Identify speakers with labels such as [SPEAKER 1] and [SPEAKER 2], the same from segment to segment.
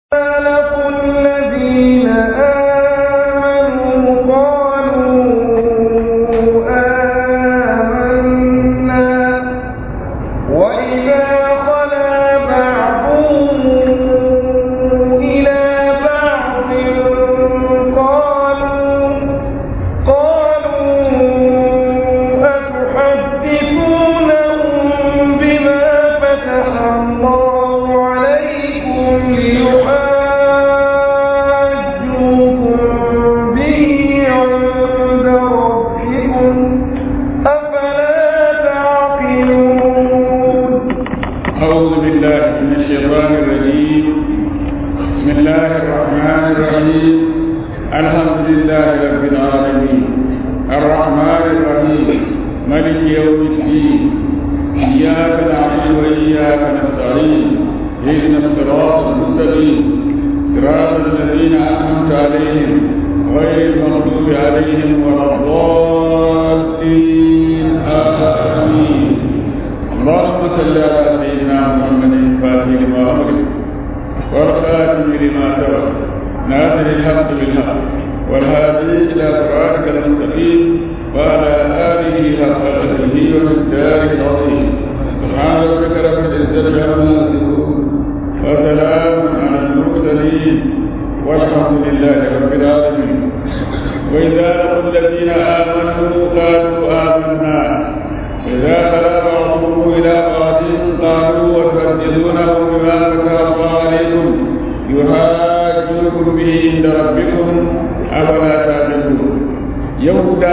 [SPEAKER 1] لقوا الذين آمنوا قالوا آمنا وإذا خلا بعضهم إلى بعض قالوا قالوا أتحدثونهم بما فتح الله عليكم ليحاجوكم به عند ربكم أفلا تعقلون
[SPEAKER 2] أعوذ بالله من الشيطان الرجيم بسم الله الرحمن الرحيم الحمد لله رب العالمين الرحمن الرحيم ملك يوم الدين إياك نعبد وإياك نستعين اهدنا الصراط المستقيم صراط الذين أنعمت عليهم غير المغضوب عليهم ولا الضالين آمين اللهم صل على سيدنا محمد الفاتح لما أمرك والخاتم لما سبق ناصر الحق بالحق والهادي إلى صراطك المستقيم وعلى آله حق قدره ومقداره العظيم سبحان ربك رب العزة عما يصفون وسلام على المرسلين والحمد لله رب العالمين وإذا لقوا الذين آمنوا قالوا آمنا إذا خلا بعضهم إلى بعض قالوا وتحدثونهم بما فتح الله عليكم يحاجوكم به عند ربكم أفلا تعلمون يهودا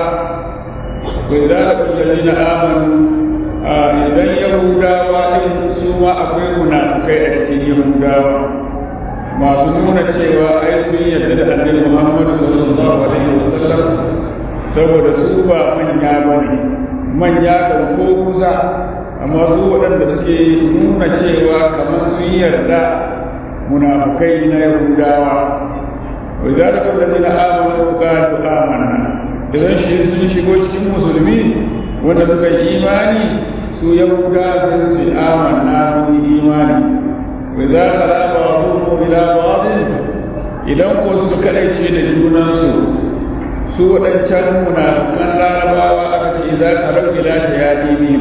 [SPEAKER 2] وإذا لقوا الذين آمنوا إذا يهودا وإن سوى أقوي منافقين أتكين يهودا masu nuna cewa ai sun yarda da annabi Muhammad sallallahu alaihi wasallam saboda su ba manya bane manya da ko kusa amma su waɗanda suke nuna cewa kamar sun yarda munafukai na yahudawa wa za da kullum na amanu qalu amanna idan shi sun shigo cikin musulmi wanda suka yi imani su yahudawa sun ce amanna mun yi imani wa za khala ba'dhum ila ba'd idan ko su kadaice da junansu su waɗancan munafukan larabawa aka ce za ka rau ila ta ya dini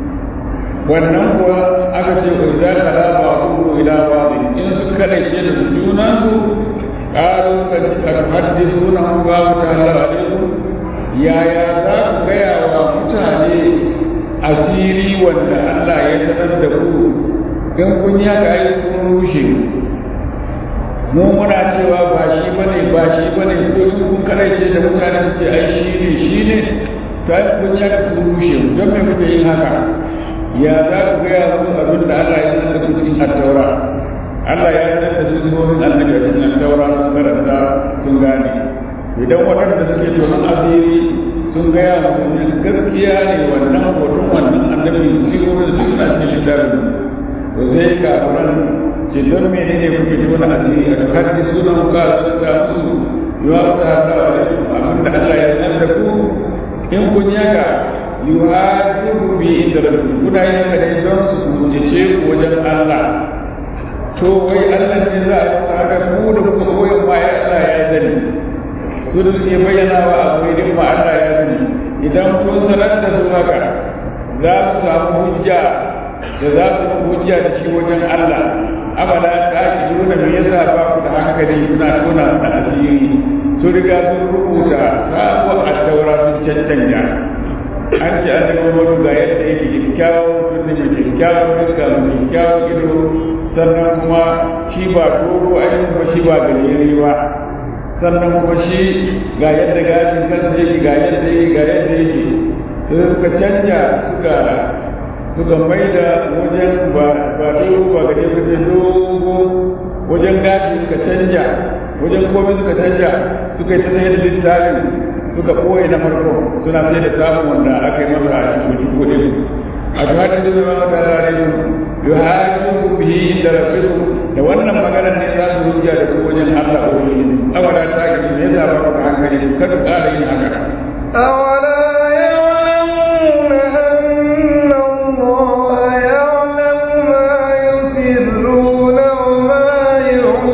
[SPEAKER 2] wannan kuwa aka ce ko za ka raba ku ila babu in su kadaice da junan su qalu ka tuhaddithuna hum ba ta Allah alaikum yaya za ku gaya wa mutane asiri wanda Allah ya sanar da ku in kun yi haka ai kun rushe mu muna cewa ba shi bane ba shi bane ko in kun kadaice da mutane ce ai shi ne shi ne to ai kun ya ka rushe mu don me muke yin haka ya za ku gaya mu abin da Allah ya sanar da ku cikin at-taura Allah ya sanar da su zuwan annabi a cikin at-taura sun karanta sun gane idan waɗanda suke tonon asiri sun gaya mu gaskiya ne wannan hoton wannan annabi sirrin su suna cikin littafin to sai kafiran ce don mene ne kuke ji wani asiri a haddi sunan ka sun ga musu yiwa ta ta abin da Allah ya san da ku in kun yaka yuhadiru bi inda rabbi kuna yin haka dai don su kujace ku wajen Allah to wai Allah ne za a yi haka ku da kuka koyan ma ya Allah ya sani su da suke bayyana wa abu ne ma Allah ya sani idan kun sanar da su haka za su samu hujja da za su hujja da shi wajen Allah abada ta ki nuna me yasa ba ku da hankali kuna tona da asiri su riga sun rubuta sabuwar addaura sun cancanta an ce an daga wani ga yadda yake kyakkyawan mutum da kyakkyawan fuska mai kyakkyawan ido sannan kuma shi ba dogo ainihin ba shi ba gajeri ba sannan kuma shi ga yadda gashin kansa yake ga yadda yake ga yadda yake sai suka canja suka suka mai da wajen ba dogo ba gaje wajen dogo wajen gashi suka canja wajen komai suka canja suka yi ta sayar da littafin suka ɓoye na farko suna sai da samun wanda aka yi masa a cikin kuɗin a ta hadin da zama wata rare su yi hajji ku bihi da rafiku da wannan maganar ne za su hujja da ku wajen Allah ko wani abada ta gani ne za ba ku hankali kada ƙara yin haka.
[SPEAKER 1] أولا يعلمون أن الله يعلم ما يسرون وما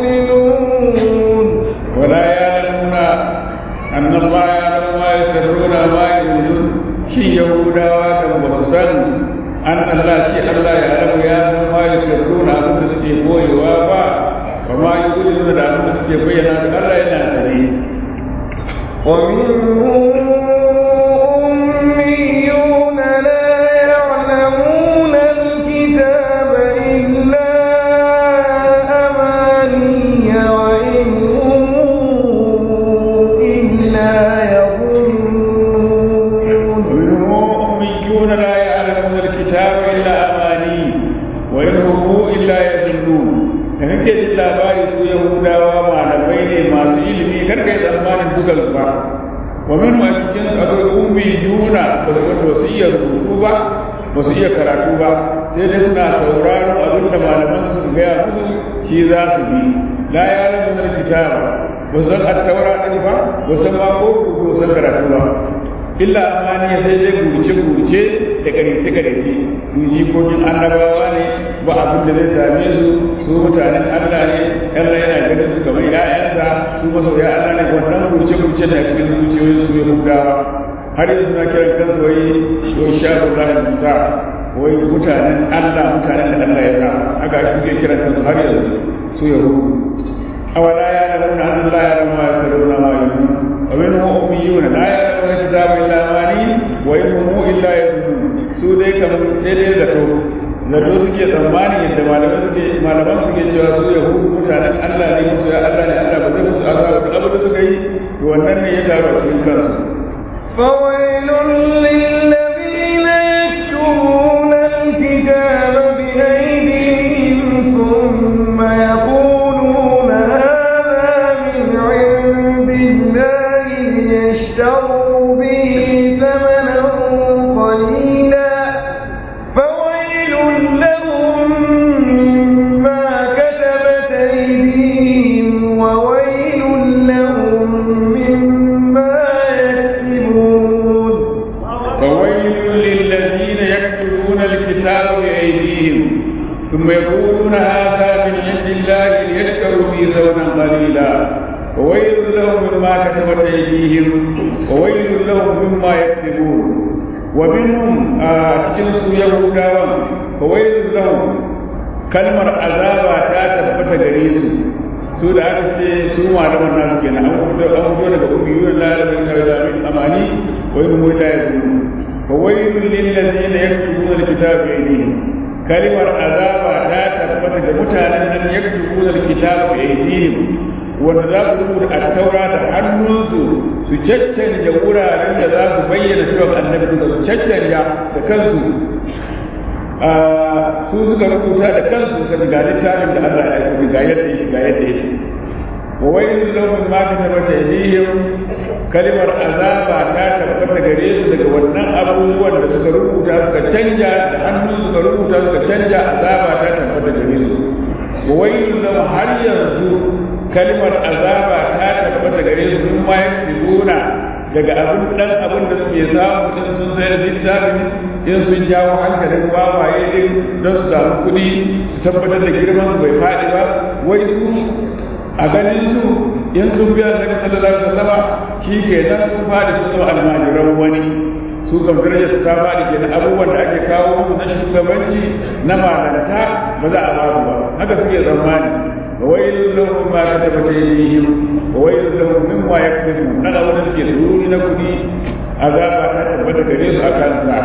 [SPEAKER 2] Allah ya alamu ya san ma ya sirru na abin da suke koyewa ba ba ma yi gudu da abin da suke bayyana da Allah yana sani
[SPEAKER 1] ومنهم أميون لا يعلمون الكتاب إلا أماني وإنهم إلا يظنون
[SPEAKER 2] ومنهم أميون لا يعلمون الكتاب إلا أماني وإن هم إلا يظنون da kake jin labari su Yahudawa malamai ne masu ilimi kar kai tsammanin dukan su ba wa min ma cikin su akwai ummi juna ba su ba su iya rubutu ba ba su iya karatu ba sai dai suna sauraron abin da malaman su gaya musu shi za su bi la ya rabu na kitaba ba su san attaura din ba ba su san ma ko rubutu ba su san karatu ba illa amani sai dai gurce gurce da karece karece su jikokin annabawa ne ba abin da zai same su su mutanen Allah ne Allah yana ganin su kamar ƴaƴansa su masoya Allah ne wannan gurce gurce da cikin zuciyoyin su Yahudawa har yanzu na kiran kansu wai wai shafu Allah Musa wai mutanen Allah mutanen da Allah ya sa haka shi ke kiran kansu har yanzu su Yahudu awala ya lamuna an la ya lamuna ya saruna ma yumun wa minhum ummiyuna la ya'lamuna kitaba illa amani wa in hum illa yadhunun su dai kamar sai dai zato zato suke tsammani yadda malaman suke malaman suke cewa su yahudu mutanen Allah ne musu ya Allah ne Allah ba zai musu azaba duk abin da suka yi to wannan ne ya taru a cikin kansu
[SPEAKER 1] فويل للذين يكتبون الكتاب بأيديهم ثم يقولون هذا من عند الله ليشتروا به ثمنا قليلا فويل لهم مما كتبت أيديهم وويل لهم مما يكسبون
[SPEAKER 2] فويل للذين يكتبون الكتاب بأيديهم ثم يقولون هذا من عند الله ليشتروا به ثمنا قليلا وويل لهم مما كتبت أيديهم وويل لهم مما يكتبون ومنهم أشجنس يهودا فويل لهم kalmar azaba ta tabbata gare su su da aka ce su malaman nasu kenan an fito an fito daga ummiyun lalabin karzamin amani wa yin mu la yazun fa waylun lil ladina yaktubuna alkitaba bi aydihim kalmar azaba ta tabbata ga mutanen nan yaktubuna alkitaba bi aydihim wanda za su rubuta at-taura da hannunsu su caccanja wuraren da za su bayyana cewa annabi su caccanja da kansu su suka rubuta da kansu suka ga littafin da Allah ya aiko ga yadda yake ga yadda yake wa wailul lahum ma katabat aydihim kalimar azaba ta tabbata gare su daga wannan abubuwan da suka rubuta suka canja da hannu suka rubuta suka canja azaba ta tabbata gare su wa wailul lahum har yanzu kalimar azaba ta tabbata gare su sun ma yaksubuna daga abin dan abin da suke samu in sun sayar littafin in sun jawo hankalin wawaye din don su samu kuɗi su tabbatar da girman bai faɗi ba wai su a ganin su in sun biya daga sallallahu alaihi wasallam shi ke nan sun faɗi su zama almajiran wani su kan darajar su ta faɗi kenan abubuwan da ake kawo musu na shugabanci na malanta ba za a ba su ba haka suke tsammani وويل لهم ما كتبت ايديهم وويل لهم مما يكسبون نغا ودن ke sururi na kudi azaba ta tabbata gare su akan sa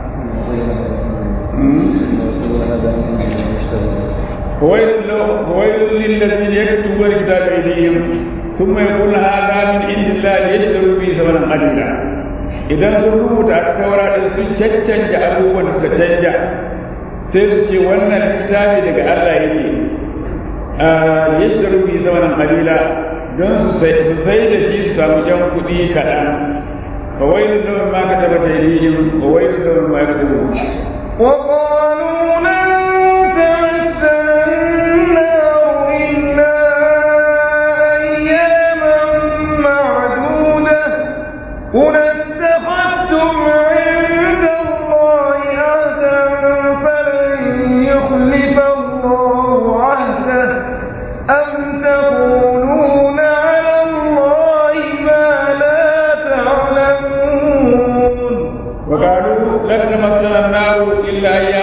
[SPEAKER 2] وويل لهم وويل للذين يكتبون الكتاب بأيديهم ثم يقول هذا من عند الله ليشتروا به ثمنا قليلا idan sun rubuta a taura din sun caccanja abubuwan da suka canja sai su ce wannan littafi daga Allah yake yashtaru bi zamanan qalila don su sai su sai da shi su samu jan kuɗi kaɗan fa wailu lahum ma katabat aydihim wa wailu lahum ma yaktubun
[SPEAKER 1] وقالوا لن تمسنا النار إلا أياما معدودة قل اتخذتم عند الله عهدا فلن يخلف الله عهده أم تقولون على الله ما لا تعلمون
[SPEAKER 2] وقالوا لن تمسنا النار الا اياما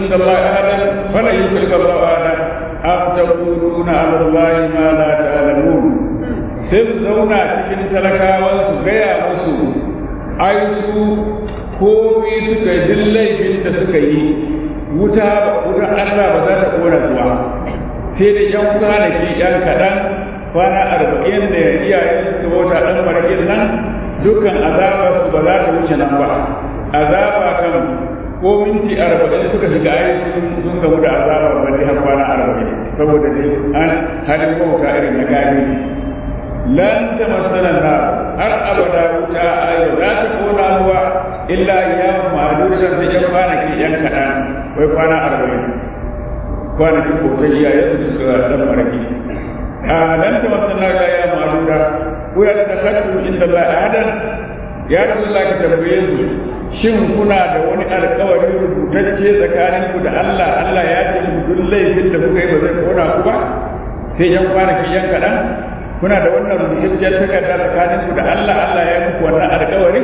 [SPEAKER 2] عند الله أحدا فلن يخلف الله أحدا أم تقولون على الله ما لا تعلمون sai su zauna cikin talakawan su gaya musu ai su komi suka yi duk laifin da suka yi wuta wuta Allah ba za ta kora zuwa sai da yan kwanaki yan kaɗan kwana arba'in da iyayen su bauta ɗan marakin nan dukkan azabar su ba za ta wuce nan ba azaba kan ko minti arba'in suka shiga ayi sun gamu da azaba ba dai har kwana arba'in saboda dai an halin bauta irin na gani lan ta masana na har abada wuta ayo za ta kona ruwa illa ya ma'adusan da yan kwanaki yan kaɗan wai kwana arba'in kwanaki ko ta iyaye su suka dan maraki a lan ta masana ya ya ma'aduda ko ya ta kaddu inda la adan ya rasulullah ka tambaye su shin kuna da wani alkawari rubutacce tsakaninku da Allah Allah ya ce mu duk laifin da kuka yi ba zai kona ku ba sai yan kwanaki yan kaɗan kuna da wannan rubutacciyar takarda tsakaninku da Allah Allah ya muku wannan alkawari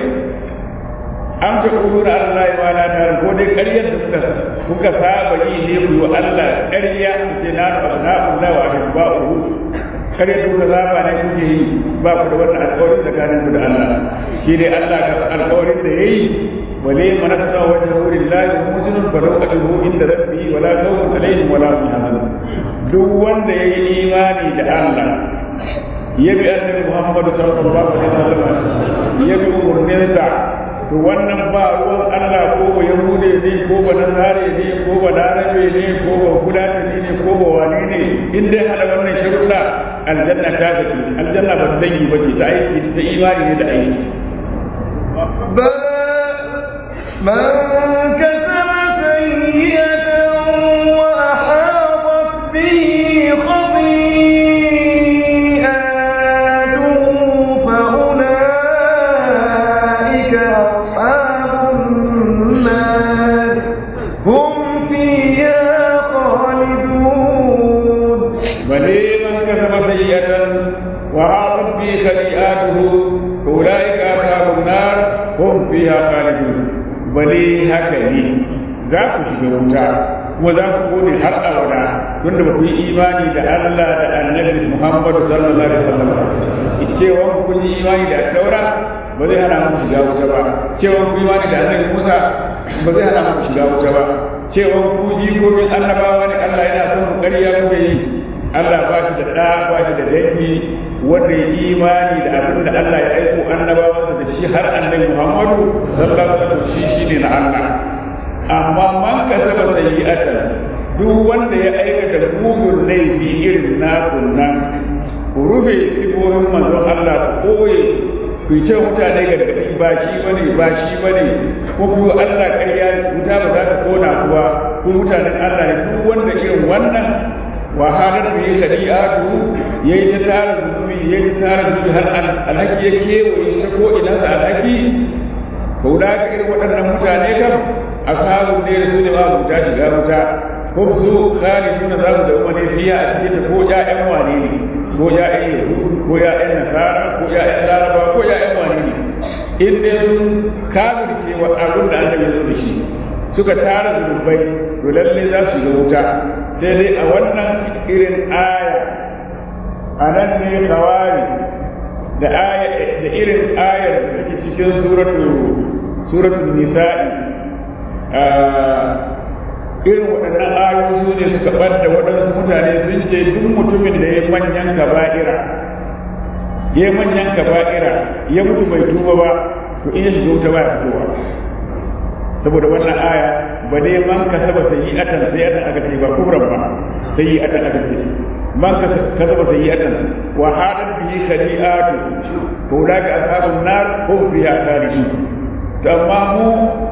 [SPEAKER 2] an ta kuru da Allah ya wala ta ko dai ƙaryar da kuka kuka saba yi ne ku wa Allah ƙarya ce na asna'u la wa ahba'u ƙaryar da kuka saba ne kuke yi ba ku da wannan alkawari tsakaninku da Allah shi dai Allah ka alkawarin da yayi wale manasa wajhu lillahi muslimun fa law ajruhu inda rabbi wala khawfun alaihim wala hum yahzanun duk wanda yayi imani da Allah ya bi annabi Muhammad sallallahu alaihi wasallam ya bi umurninsa to wannan ba ruwan Allah ko ba Yahude ne ko ba Nasare ne ko ba Larabe ne ko ba Kudatani ne ko ba wane ne in dai hada wannan sharuɗa aljanna ta gaci aljanna ba zai yi bace ta aiki ta imani ne da aiki
[SPEAKER 1] بلى من كسب سيئة وأحاطت به خطيئاته فأولئك أصحاب النار هم فيها خالدون
[SPEAKER 2] بل من كسب سيئة وعاقب به خطيئاته أولئك أصحاب النار هم فيها خالدون بل هكذا za ku shiga wuta kuma za ku gode har abada tunda ba ku yi imani da Allah da Annabi Muhammad sallallahu alaihi wasallam cewa ku yi imani da Taura ba zai hana mu shiga wuta ba cewa ku yi imani da Annabi Musa ba zai hana mu shiga wuta ba cewa ku jikokin annabawa ne Allah yana son ku ƙarya kuke yi Allah ba shi da ɗa ba shi da dangi wanda ya imani da abin da Allah ya aiko annabawansa da shi har annabi Muhammadu sallallahu alaihi wasallam shi shine na Allah amma man kasaba sayyi'atan duk wanda ya aikata mugun laifi irin na kunnan ku rufe sifofin manzon Allah ku koye ku ce mutane gargaɗi ba shi bane ba shi bane ko ku Allah ƙarya wuta ba za ta kona ku ba ku mutanen Allah ne duk wanda irin wannan wahalar da ya shari'atu ya yi ta tara zunubi ya yi ta tara zunubi har alhaki ya kewaye ta ko ina sa alhaki ko da ka irin waɗannan mutane kam ashabu ne da su ne ba wuta shiga wuta ko su khaliduna za su da umma fiya a cikin ko ƴaƴan wane ne ko ƴaƴan yahudu ko ƴaƴan nasara ko ƴaƴan laraba ko ƴaƴan wane ne in dai sun kafirce wa abin da annabi ya zo da shi suka tara zunubai to lalle za su shiga wuta sai dai a wannan irin aya a nan ne kawari da aya da irin ayar da take cikin suratu suratul nisa'i irin waɗannan ayoyi su ne suka ɓadda waɗansu mutane sun ce duk mutumin da ya manyan kaba'ira ya manyan kaba'ira ya mutu bai tuba ba to in ya shiga wuta ba ya fitowa saboda wannan aya ba dai man ka saba sayyi'atan sayyi'atan aka ce ba kubran ba sayyi'atan aka ce man ka saba sayyi'atan wa hadat bihi khadi'atu to da ka ashabun nar ko fiha khalidun to amma mu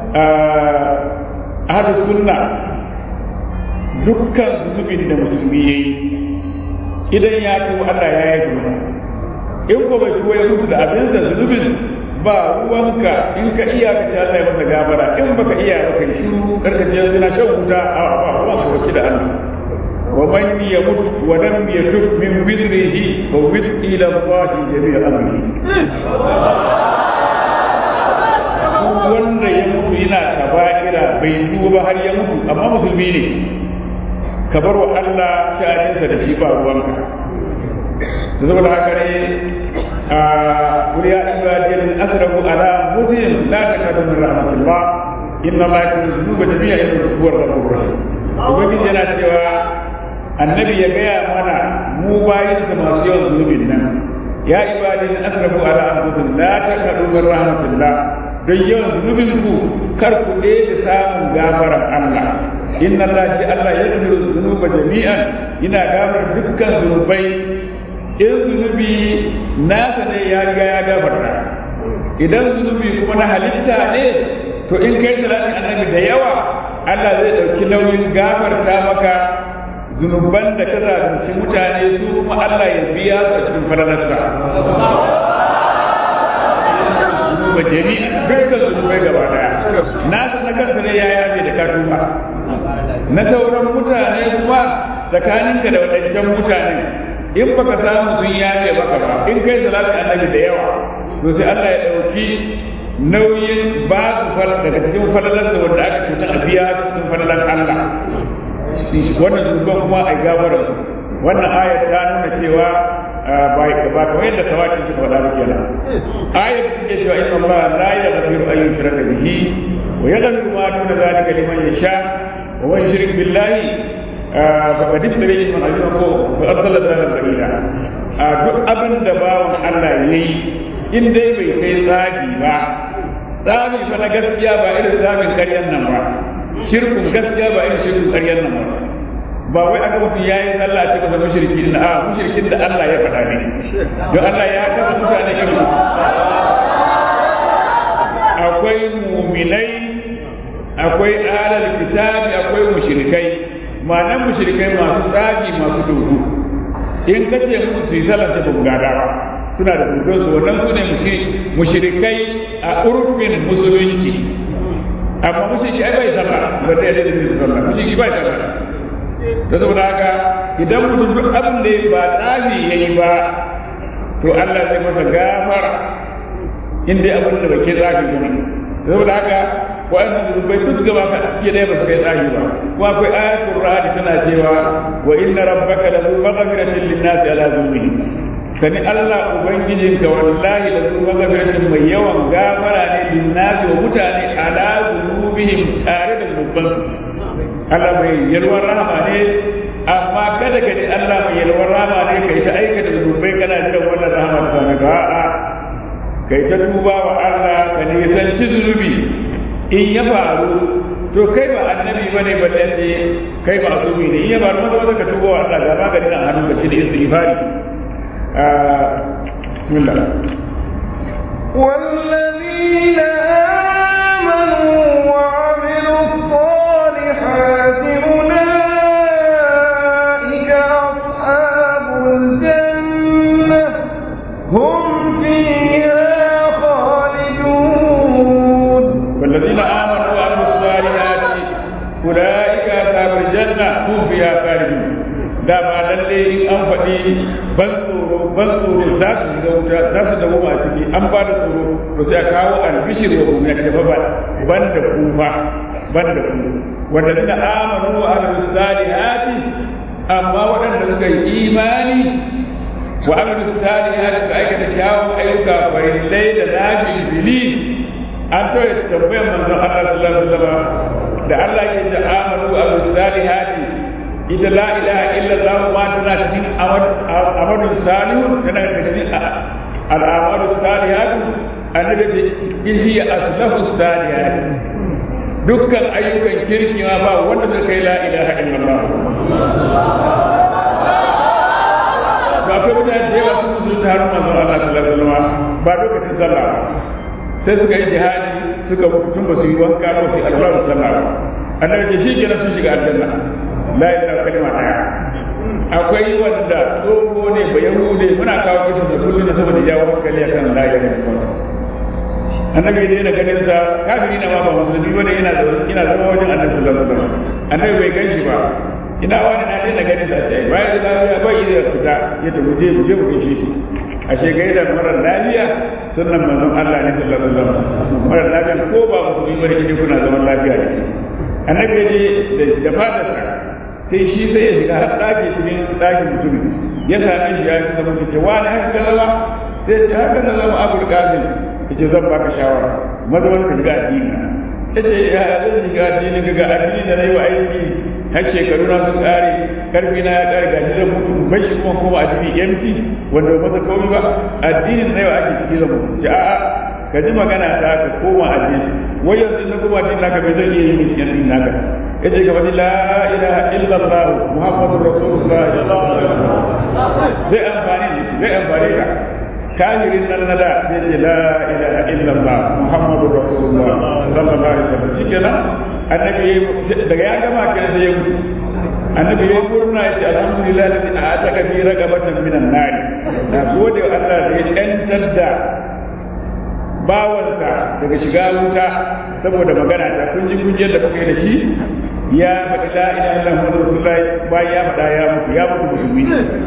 [SPEAKER 2] ahlus sunna dukkan zunubin da musulmi yayi idan ya tuba Allah ya yi masa in ko bai tuba ya mutu da abin da zunubin ba ruwanka in ka iya ka ce Allah ya masa gabara in baka iya ba kai shiru karka je suna shan wuta a ba ruwan ka wace da Allah wa man yamut wa lam yatub min bidrihi fa wid ila Allah jami'a amri wanda ya mutu yana kaba'ira bai tuba ba har ya mutu amma musulmi ne ka bar wa Allah sha'aninsa da shi ba ruwanka saboda haka ne a wuri ya ibadin asrafu ala muslim la takadu min rahmatillah inna ma yakunu dhunuba jami'a inna huwa ghafurur rahim ubangiji yana cewa annabi ya gaya mana mu bayin da masu yawan zunubin nan ya ibadin asrafu ala anfusihim la takadu min rahmatillah don yawan zunubin ku kar ku da samun gafaran Allah inna Allah shi Allah ya zunuba zunuba jami'an ina gafar dukkan zunubai in zunubi nasa ne ya riga ya gafarta idan zunubi kuma na halitta ne to in kai salatin annabi da yawa Allah zai ɗauki nauyin gafarta maka zunuban da ka zalunci mutane su kuma Allah ya biya su a cikin falalarsa zunuba jami'a dukkan zunubai gaba daya nasa na kansa ne ya yafe da ka tuba na sauran mutane kuma tsakaninka da waɗancan mutane in baka samu sun yafe maka ba in kai salatin annabi da yawa to sai Allah ya ɗauki nauyin ba su fal daga cikin falalarsa wanda aka cuta a biya cikin falalar Allah wannan zunuban kuma a gabara wannan ayat ta nuna cewa ba kamar yadda kawai suka faɗa ba kenan ayat take cewa inna Allah la yaghfiru an yushraka bihi wa yaghfiru ma duna zalika liman yasha wa man yushrik billahi faqad iftara isman azima ko fa arsala zalan ba'ida a duk abin da bawan Allah yayi in dai bai kai tsagi ba tsagi fa na gaskiya ba irin tsagin ƙaryan nan ba shirkun gaskiya ba irin shirkun ƙaryan nan ba ba wai aka mutum ya yi sallah ce masa mushriki din a mushrikin da Allah ya faɗa ne don Allah ya kama mutane irin akwai muminai akwai alal kitabi akwai mushrikai ma'anar mushrikai masu tsafi masu dodo in ka ce musu su yi sallah ta bugada ba suna da dodon su wannan su ne mushrikai a urfin musulunci amma mushriki ai bai sallah ba da yadda zai sallah mushriki bai sallah da saboda haka idan mutum duk abin da ba tsafi ya yi ba to Allah zai masa gafara in dai abin da bai ke tsafi ba ne saboda haka wa'annan zunubai duk gaba ka ake ɗaya ba su kai tsafi ba kuma akwai ayatul rahadi tana cewa wa inna rabbaka la zu maghfiratin lin-nasi ala dhunubihim sani Allah ubangijinka wallahi la zu maghfiratin mai yawan gafara ne lin-nasi wa mutane ala dhunubihim tare da zunubansu Allah mai yalwar rahama ne amma kada ka ji Allah mai yalwar rahama ne kai ta aikata zunubai kana jiran wannan rahama ta same ka a'a kai ta duba wa Allah ka nisanci zunubi in ya faru to kai ba annabi bane ba dan ne kai ba azumi ne in ya faru maza maza ka tuba wa Allah ga maganin a hannun ka shi da istighfari bismillah
[SPEAKER 1] والذين آمنوا وعملوا الصالحات أولئك أصحاب الجنة هم فيها خالدون
[SPEAKER 2] والذين آمنوا وعملوا الصالحات أولئك أصحاب الجنة هم فيها خالدون da ba lalle in an faɗi ban tsoro ban tsoro za su shiga wuta za su dawo a ciki an ba da tsoro to sai a kawo albishir wa kuma ta ba ban da kuma ban da ku wanda suka amanu wa amilu salihati amma waɗanda suka yi imani wa amilu salihati suka aikata kyawun ayyuka farillai da nafi bili an to ya tambayar manzon Allah sallallahu alaihi wasallam da Allah ke da amanu wa amilu salihati ita la ilaha illa Allah ma tana cikin amadu salihu tana cikin al'amadu salihatu annabi ce in hiya aslahu salihatu dukkan ayyukan kirki ma ba wanda zai kai la ilaha illallah ba kai mutane da yawa sun musulun ta harin manzon Allah sallallahu alaihi wasallam ba lokacin sallah sai suka yi jihadi suka tun ba su yi wanka ba su yi alwala sallah annabi ce shi kenan sun shiga aljanna la ilaha kalma daya akwai wanda tsoho ne ba yahude muna kawo kisan da kullum da saboda jawo hankali akan la ilaha illallah annabi da yana ganin sa kafiri na ma ba musulmi bane yana da yana zama wajen annabi sallallahu alaihi wasallam annabi bai ganshi ba ina wani na daina ganin sa sai bayan da lafiya bai yi da fita ya tafi je mu je mu gaishe shi ashe gaida marar lafiya sunan manzon Allah ne sallallahu alaihi wasallam marar lafiya ko ba musulmi bane kike kuna zaman lafiya da shi annabi ya je da fadarsa sai shi sai ya shiga har ɗaki cikin ɗakin mutum ya same shi ya fi zama ce wani haka ka zama sai ce haka na zama abul qasim ya ce zan baka shawara maza wani ka shiga addini ya ce ya zan shiga addini ka ga addini da na yi wa aiki har shekaru na sun ƙare karfi na ya ƙare gashi zan mutu bashi kuma kuma addini empty wanda ba masa kawai ba addinin na yau ake ciki zan mutu ce a'a ka ji magana ta ka koma addini wai yanzu na kuma addini naka bai zan iya yi cikin addini naka yace ka faɗi la ilaha illallah muhammadur rasulullah zai amfani zai amfani ka kafirin nan na da zai ce la ilaha illallah muhammadur rasulullah sallallahu alaihi wasallam shikenan annabi daga ya gama kenan sai ya mutu annabi ya murna ya ce alhamdulillah da a ataka fi raqabatan minan nar na gode wa Allah da ya yantar da bawansa daga shiga wuta saboda magana ta kun ji kun da kuka yi da shi ya faɗi la ilaha illallah muhammadu rasulullah bayan ya faɗa ya mutu ya mutu musulmi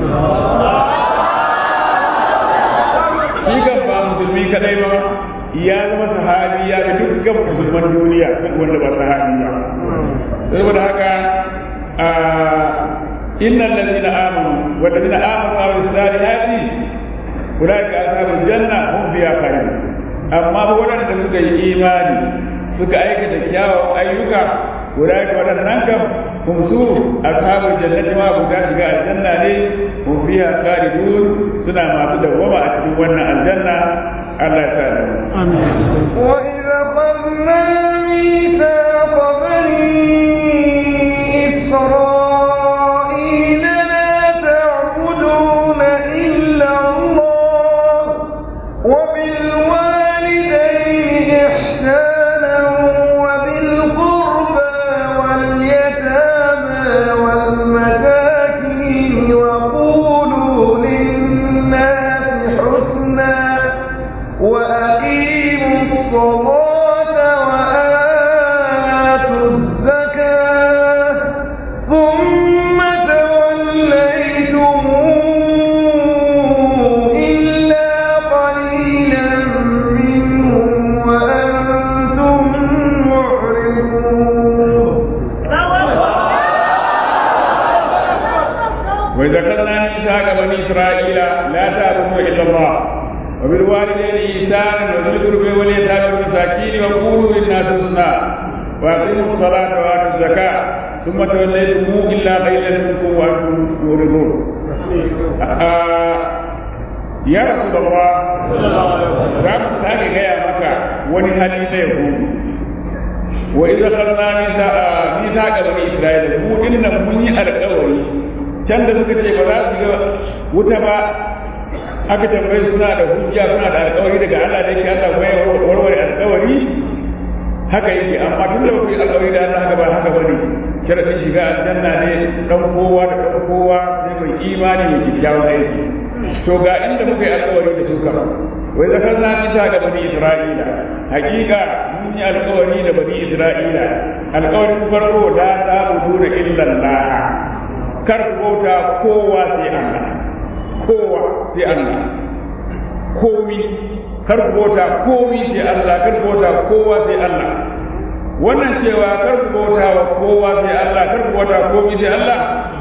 [SPEAKER 2] shi kan ba musulmi kadai ba ya zama sahabi ya ga dukkan musulman duniya duk wanda ba sahabi ba saboda haka innal ladina amanu wal ladina amanu wa amilus salihati ulaika ashabul janna hum fiha khalidun amma waɗanda suka yi imani suka aikata kyawawan ayyuka guda ga waɗannan kam hum su ashabul jannati ma guda shiga aljanna ne hum fiha khalidun suna masu dawwama a cikin wannan aljanna Allah ya sa da
[SPEAKER 1] وإذا قلنا ميثاق بني إسرائيل لا تعبدون إلا الله وبالوالدين إحسانا وبالقربى واليتامى والمساكين وقولوا للناس حسنا وأقيموا الصلاة وآتوا الزكاة ثم توليتم إلا قليلا منهم وأنتم معرضون
[SPEAKER 2] وإذا خذنا ميثاق بني إسرائيل لا تعبدوا إلا الله وبالوالدين إحسانا وذي القربى واليتامى والمساكين وقولوا للناس حسنا وأقيموا الصلاة وآتوا الزكاة ثم توليتم إلا قليلا منكم وأنتم معرضون آه يا رسول الله za mu sake gaya maka wani hali na yahudu wa idza khadna mithaqa bani isra'ila ku inna mun yi alƙawari can da suka ce ba za su ga wuta ba aka tambaye suna da hujja suna da alƙawari daga Allah da yake Allah bai warware alƙawari haka yake amma tun da ku yi alƙawari da Allah haka ba haka bane sharadin shiga aljanna ne dan kowa da dan kowa sai mai imani mai kyakkyawan aiki to ga inda muka yi alƙawari da su kama wai zakar na nisa ga bani isra'ila hakika mun yi alƙawari da bani isra'ila alƙawarin farko la ta'budu illa Allah kar ku bauta kowa sai Allah kowa sai Allah komi kar ku bauta komi sai Allah kar ku bauta kowa sai Allah wannan cewa kar ku bauta wa kowa sai Allah kar ku bauta komi sai Allah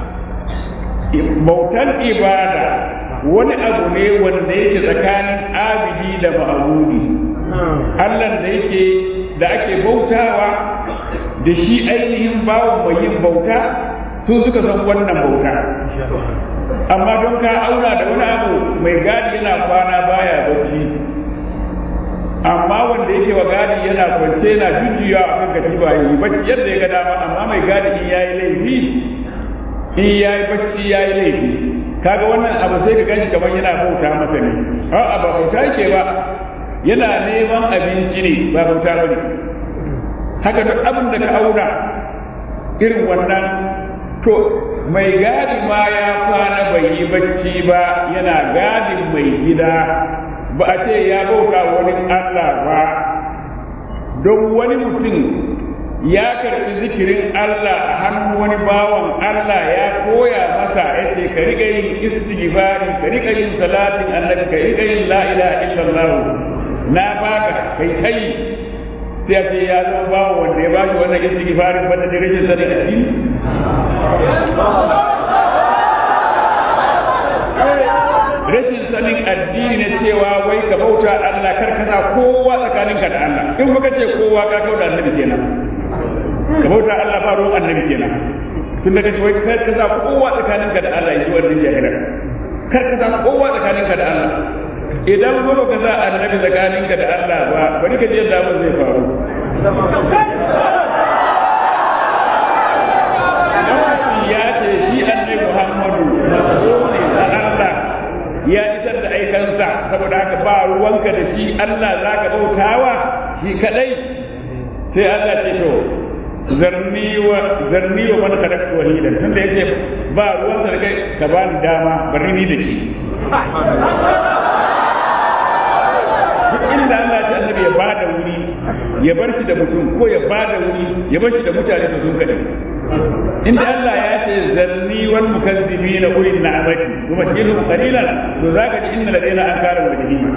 [SPEAKER 2] bautan ibada wani abu ne wanda yake tsakanin abidi da ma'abudi Allah da yake da ake bautawa da shi ainihin bawan mai yin bauta su suka san wannan bauta amma don ka auna da wani abu mai gadi yana kwana baya bacci amma wanda yake wa gadi yana kwance yana jujjuya a kan katiba yi bacci yadda ya ga dama amma mai gadi in yayi laifi in yayi bacci yayi laifi kaga wannan abu sai ka ganshi kamar yana bauta masa ne a'a ba bauta yake ba yana neman abinci ne ba bauta ba ne haka duk abin da ka auna irin wannan to mai gadi ma ya kwana bai yi bacci ba yana gadin mai gida ba a ce ya bauta wani Allah ba don wani mutum ya karɓi zikirin Allah a hannun wani bawan Allah ya koya masa yace ka riƙa yin istighfari ka riƙa yin salatin annabi ka riƙa yin la ilaha illallah na baka kai kai sai ce ya zama bawa wanda ya bashi wannan istighfarin banda da rashin sanin addini rashin sanin addini ne cewa wai ka bauta Allah kar ka sa kowa tsakaninka da Allah in baka ce kowa ka kauda annabi kenan ka bauta Allah ba ruwan annabi kenan tun da kace wai kar ka sa kowa tsakaninka da Allah yi wannan jahila kar ka sa kowa tsakaninka da Allah idan ba ka sa annabi tsakaninka da Allah ba bari ka je yadda abin zai faru ya ce shi annabi Muhammadu manzo ne na Allah ya isar da aikansa saboda haka ba ruwanka da shi Allah zaka bautawa shi kadai sai Allah ce to zarni wa zarni wa man khalaqtu wahidan tunda yake ba ruwanka da kai ka bani dama bari ni da shi duk inda Allah ya annabi ya bada wuri ya bar shi da mutum ko ya bada wuri ya bar shi da mutane su sun kadai inda Allah ya ce zanni wal mukazzibina ulil na'amati kuma tilhum qalilan to zaka ji inna ladaina ankara wa jahima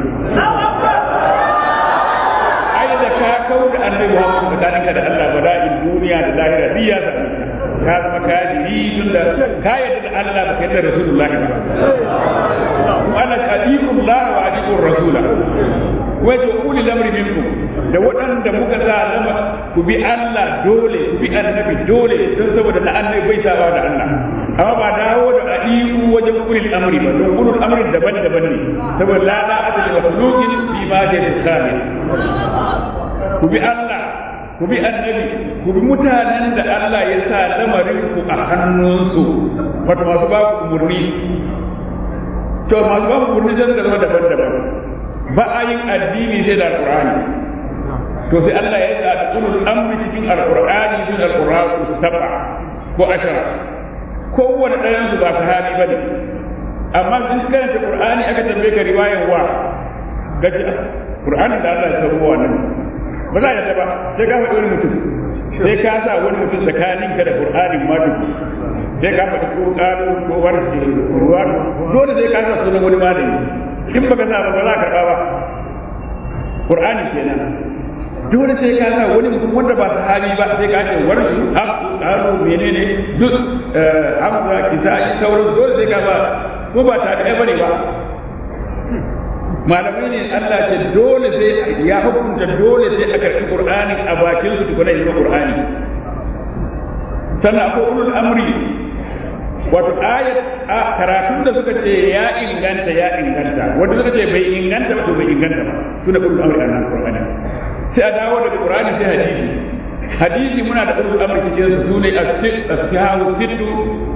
[SPEAKER 2] ai da ka kauda annabi Muhammad tsakaninka da Allah bala'in duniya da lahira biya da ka zama kafiri tunda ka yadda da Allah ba ka yadda Rasulullahi ba kuma ana adiqullah wa adiqur rasula wa to ulil amri minkum da waɗanda muka sa zama ku bi Allah dole ku bi annabi dole don saboda na annabi bai saba da Allah amma ba dawo da adiku wajen ulil amri ba don ulul amri daban-daban ne saboda la la adli makhluqin fi ma da tsami ku bi Allah ku bi annabi ku bi mutanen da Allah ya sa lamarin ku a hannunsu wato masu ba ku umurni to masu ba ku umurni zan zama daban-daban ba a yin addini sai da alqur'ani to sai Allah ya sa ulul amri cikin alqur'ani sun alqur'ani sab'a ko ashara kowane ɗayan su ba sahabi bane amma in karanta qur'ani aka tambaye ka riwayar wa gaji qur'ani da Allah ya sabo wannan ba za ya ba sai ka faɗi wani mutum sai ka sa wani mutum tsakanin ka da qur'anin ma duk sai ka faɗi ko ƙaro ko warke ruwa dole sai ka sa sunan wani malami in baka sa ba ba za ka ba qur'ani kenan dole sai ka sa wani mutum wanda ba sahabi ba sai ka ce warshi abu ƙaro menene duk hamza kisa'i sauran dole sai ka ba ko ba ta ɗaya bane ba malamai ne Allah ce dole sai ya hukunta dole sai a karɓi Qur'ani a bakin su tukuna yi Qur'ani sannan akwai ulul amri wato ayat a karatun da suka ce ya inganta ya inganta wanda suka ce bai inganta ba to bai inganta ba su da ulul amri a nan Qur'ani sai a dawo daga Qur'ani sai hadisi hadisi muna da ulul amri cikin su sune as-sihahu sittu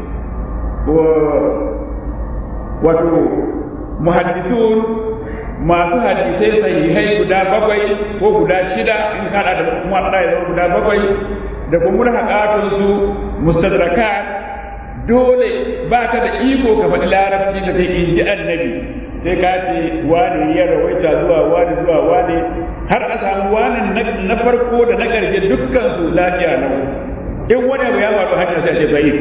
[SPEAKER 2] wato muhaddisun masu hadisai sahihai guda bakwai ko guda shida in kada da kuma da ya guda bakwai da kuma haƙatun su mustadraka dole ba ka da iko ka faɗi larabci da sai in ji annabi sai ka ce wani ya rawaita zuwa wani zuwa wani har a samu wani na farko da na ƙarshe dukkan su lafiya lau in wani abu ya faru hanyar sai ce bai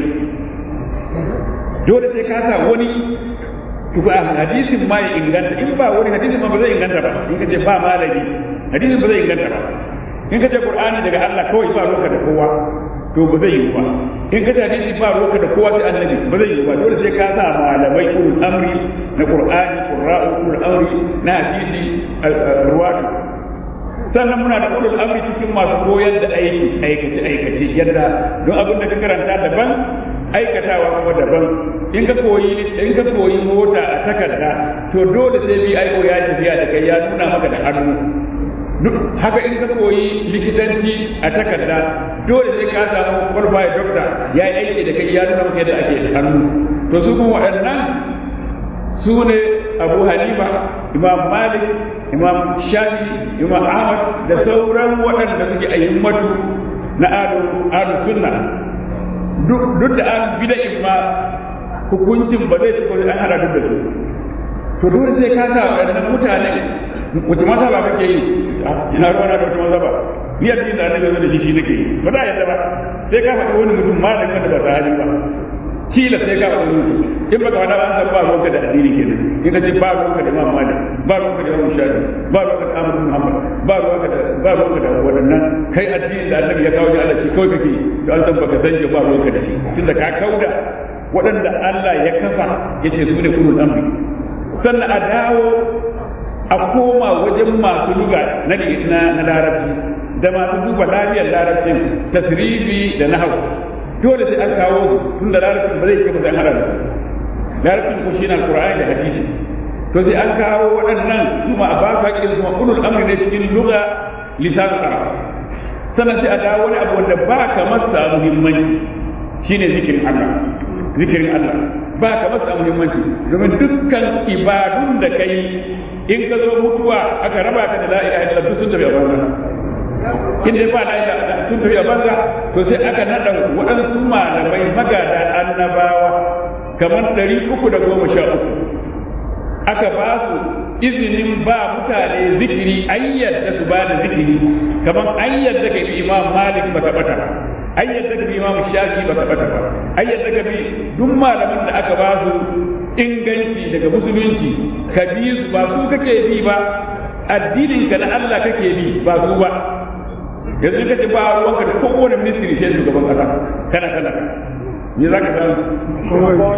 [SPEAKER 2] dole sai ka sa wani tuka hadisin ma ya inganta in ba wani hadisin ma ba zai inganta ba in ka ce ba malami hadisin ba zai inganta ba in ka ce qur'ani daga Allah kawai ba roka da kowa to ba zai yi ba in ka ce hadisi ba roka da kowa sai annabi ba zai yi ba dole sai ka sa malamai ulul amri na qur'ani qurra'u ulul amri na hadisi ruwatu sannan muna da ulul amri cikin masu koyar da aiki aikace aikace yadda don abin da ka karanta daban aikatawa kuma daban in ka koyi in ka koyi mota a takarda to dole sai bi aiko ya tafiya da kai ya nuna maka da hannu duk haka in ka koyi likitanci a takarda dole sai ka samu qualified doctor ya yi aiki da kai ya nuna maka yadda ake da hannu to su kuma waɗannan su ne abu hanifa imam malik imam shafi imam ahmad da sauran waɗanda suke ayyummatu na adu sunna duk da an bi da imma hukuncin ba zai tuko an hada duk da su to dole sai ka sa waɗannan mutane wace mata ba kake yi ina ruwa na da wata maza ba ni addinin da annabi da shi shi nake ba za a yadda ba sai ka faɗi wani mutum malami wanda ba sahabi ba kila sai ka faɗi mutum in baka faɗa ba an san ba ruwanka da addini kenan in ka ce ba ruwanka da imam malik ba ruwanka da imam shafi ba ruwanka da ahmad muhammad ba ruwanka da ba ruwanka da waɗannan kai addinin da annabi ya kawo ni Allah shi kawai kake to an san baka san ba ruwanka da shi tunda ka kauda waɗanda Allah ya kafa yace su ne kulul amri sannan a dawo a koma wajen masu luga na na larabci da masu duba lafiyar larabcin tasrifi da nahawu dole sai an kawo tun da larabcin ba zai kai sai an hada da larabcin ko shi na alqur'ani da hadisi to sai an kawo waɗannan kuma a baka irin kuma ulul amri ne cikin lugha lisan arab sannan sai a dawo wani abu wanda ba ka masa muhimmanci shine zikirin Allah zikirin Allah ba ka masa muhimmanci domin dukkan ibadun da kai in ka zo mutuwa aka raba ka da la ilaha illallah sun tafi a banza in dai ba la ilaha sun tafi a banza to sai aka nada waɗansu malamai magada annabawa kamar ɗari uku da goma sha uku aka ba su izinin ba mutane zikiri an yadda su ba da zikiri kamar an yadda ka bi imam malik ba taɓata ba an yadda ka bi imam shafi ba taɓata ba an yadda ka bi duk malaman da aka ba su inganci daga musulunci ka bi su ba su kake bi ba addinin ka na Allah kake bi ba su ba yanzu kace ba ruwanka da kowane ministry sai shugaban kasa kana kana me zaka samu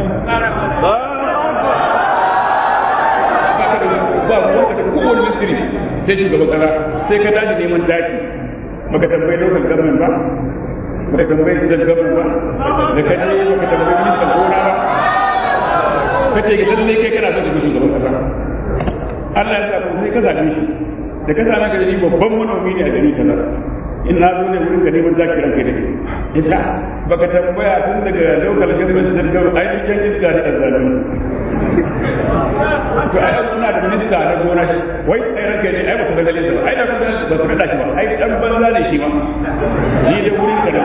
[SPEAKER 2] ba ruwanka da kowane ministry sai shugaban kasa sai ka dace neman daki baka tambayi lokacin government ba baka tambayi state government ba da ka je baka tambayi ministan gona ba kace ga lalle kai kana son shugaban kasa Allah ya sa ku sai ka zabe shi da ka same ka ni babban manomi ne a gari kaza in na zo ne wurin ka neman zaki ranka da ke ita baka tambaya tun daga local government da gawo ai duk yan iska ne azzalimi to ai suna da minista na gona shi wai ai ranka ne ai ba su daga lissa ai da kuma ba su da shi ba ai dan banza ne shi ma ni da wurin ka da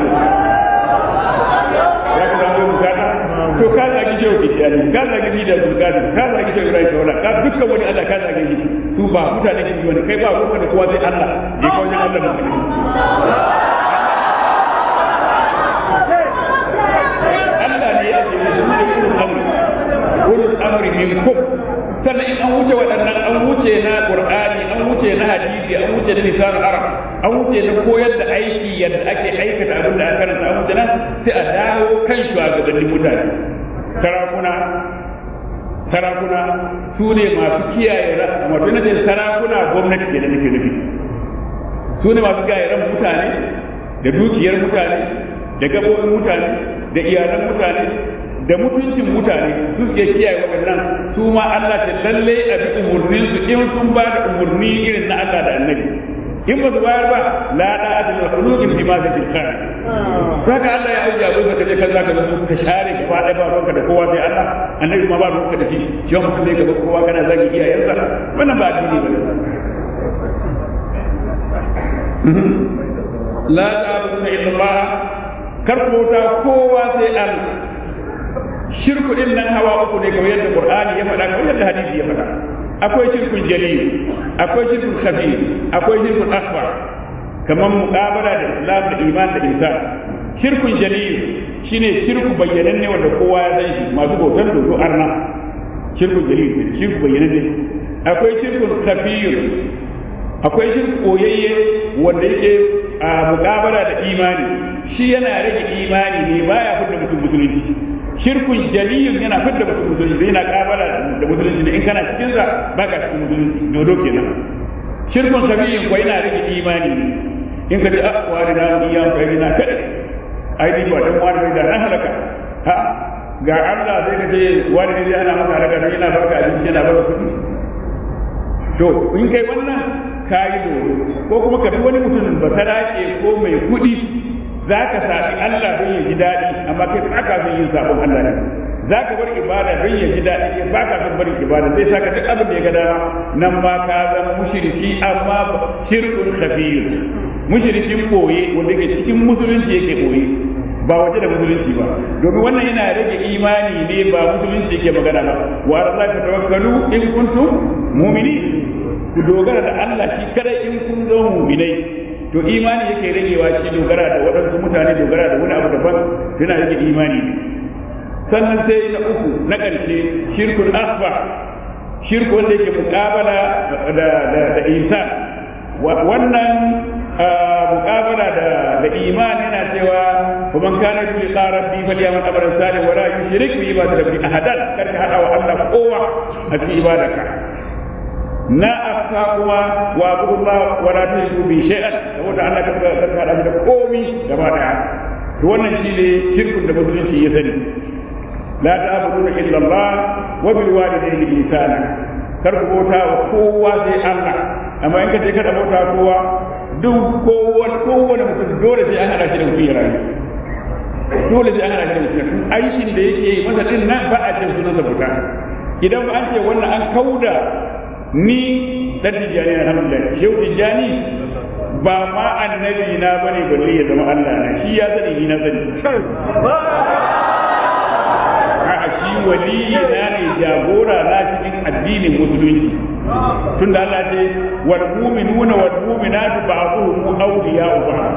[SPEAKER 2] ya ka samu bukata to ka zagi shehu kishiyani ka zagi ni da zulkadi ka zagi shehu ibrahim kaula ka dukkan wani allah ka zagi shi su ba mutane shi wani kai ba ruwanka da kowa sai allah je ka wajen allah da Allah ne ya ce su ne ulul amri ulul amri minkum sannan in an wuce waɗannan an wuce na qur'ani an wuce na hadisi an wuce na lisan arab an wuce na koyar da aiki yadda ake aikata abin da aka karanta an wuce nan sai a dawo kan shugabannin mutane sarakuna sarakuna su ne masu kiyaye ran wato na ce sarakuna gwamnati ke da nake nufi su ne masu kiyaye ran mutane da dukiyar mutane da gabobin mutane da iyalan mutane da mutuncin mutane su ke kiyaye waɗannan su ma Allah ta lalle a bi umurnin su in sun ba da umurni irin na Allah da Annabi in ba su bayar ba la da adil khuluqin fi ma fi tilkan saka Allah ya auja abin da kaje kan zaka zo ka share gaba ɗaya ba ruwanka da kowa sai Allah Annabi ma ba ruwanka da shi shi mutum ne gaba kowa kana zagi iyayensa wannan ba addini ba la ta'budu illa Allah kar ku bauta kowa sai Allah shirku din nan hawa uku ne kamar yadda Qur'ani ya faɗa kamar yadda hadisi ya faɗa akwai shirkun jalil akwai shirkun khabir akwai shirkun akbar kamar muqabala da Islam da iman da insan shirkun jalil shine shirku bayyananne wanda kowa ya san shi masu bautar dodo arna shirkun jalil shirku bayyananne akwai shirkun khabir akwai shirku koyayye wanda yake a muqabala da imani shi yana rage imani ne baya fitar mutum musulunci shirkun jaliyun yana fitar mutum musulunci yana kabala da musulunci ne in kana cikin sa baka cikin musulunci dodo kenan shirkun sabiyin ko yana rage imani ne in ka ji a wani da mu iya kai na kada ai ni ba dan wani da na halaka ha ga Allah sai ka ce wani ne ana maka halaka sai yana baka abinci yana baka kuɗi to in kai wannan kayi dodo ko kuma ka bi wani mutum ba sarake ko mai kuɗi za ka saɓi Allah don ya ji daɗi amma kai ba ka son yin sabon Allah ne za ka bar ibada don ya ji daɗi kai ba ka son barin ibada zai saka duk abin da ya ga dama nan ma ka zama mushriki amma shirkun khabir mushrikin koye wanda ke cikin musulunci yake koye ba waje da musulunci ba domin wannan yana rage imani ne ba musulunci yake magana ba wa arzaka tawakkalu in kuntum mu'minin ku dogara da Allah shi kada in kun zo mu'minai to imani yake ragewa shi dogara da waɗansu mutane dogara da wani abu daban yana rage imani ne sannan sai na uku na ƙarshe shirkul asba shirku wanda yake muƙabala da da da insan wannan muƙabala da da imani yana cewa kuma kana fi qarabbi fa liyaman abran salih wala yushrik bi ibadati rabbi ahadan karka hada wa Allah kowa a cikin ibadarka na afka kuma wa abudullah wa la tushriku bi shay'an saboda Allah ka ka hada da komi gaba daya to wannan shine shirkun da musulunci ya sani la ta'budu illa Allah wa bil walidayni ihsana kar ku bauta wa kowa sai Allah amma in ka ce kada bauta kowa duk kowane kowane mutum dole sai an hada shi da mutum ya rayu dole sai an hada shi da mutum aikin da yake yi masa din nan ba a ce sunan sa fita idan ba an ce wannan an kauda ni dan tijani alhamdulillah shehu tijani ba ma annabi na bane balle ya zama Allah na shi ya sani ni na sani a shi waliyi na ne jagora na cikin addinin musulunci tun da Allah ce wal mu'minuna wal mu'minatu ba'dhuhum awliya'u ba'd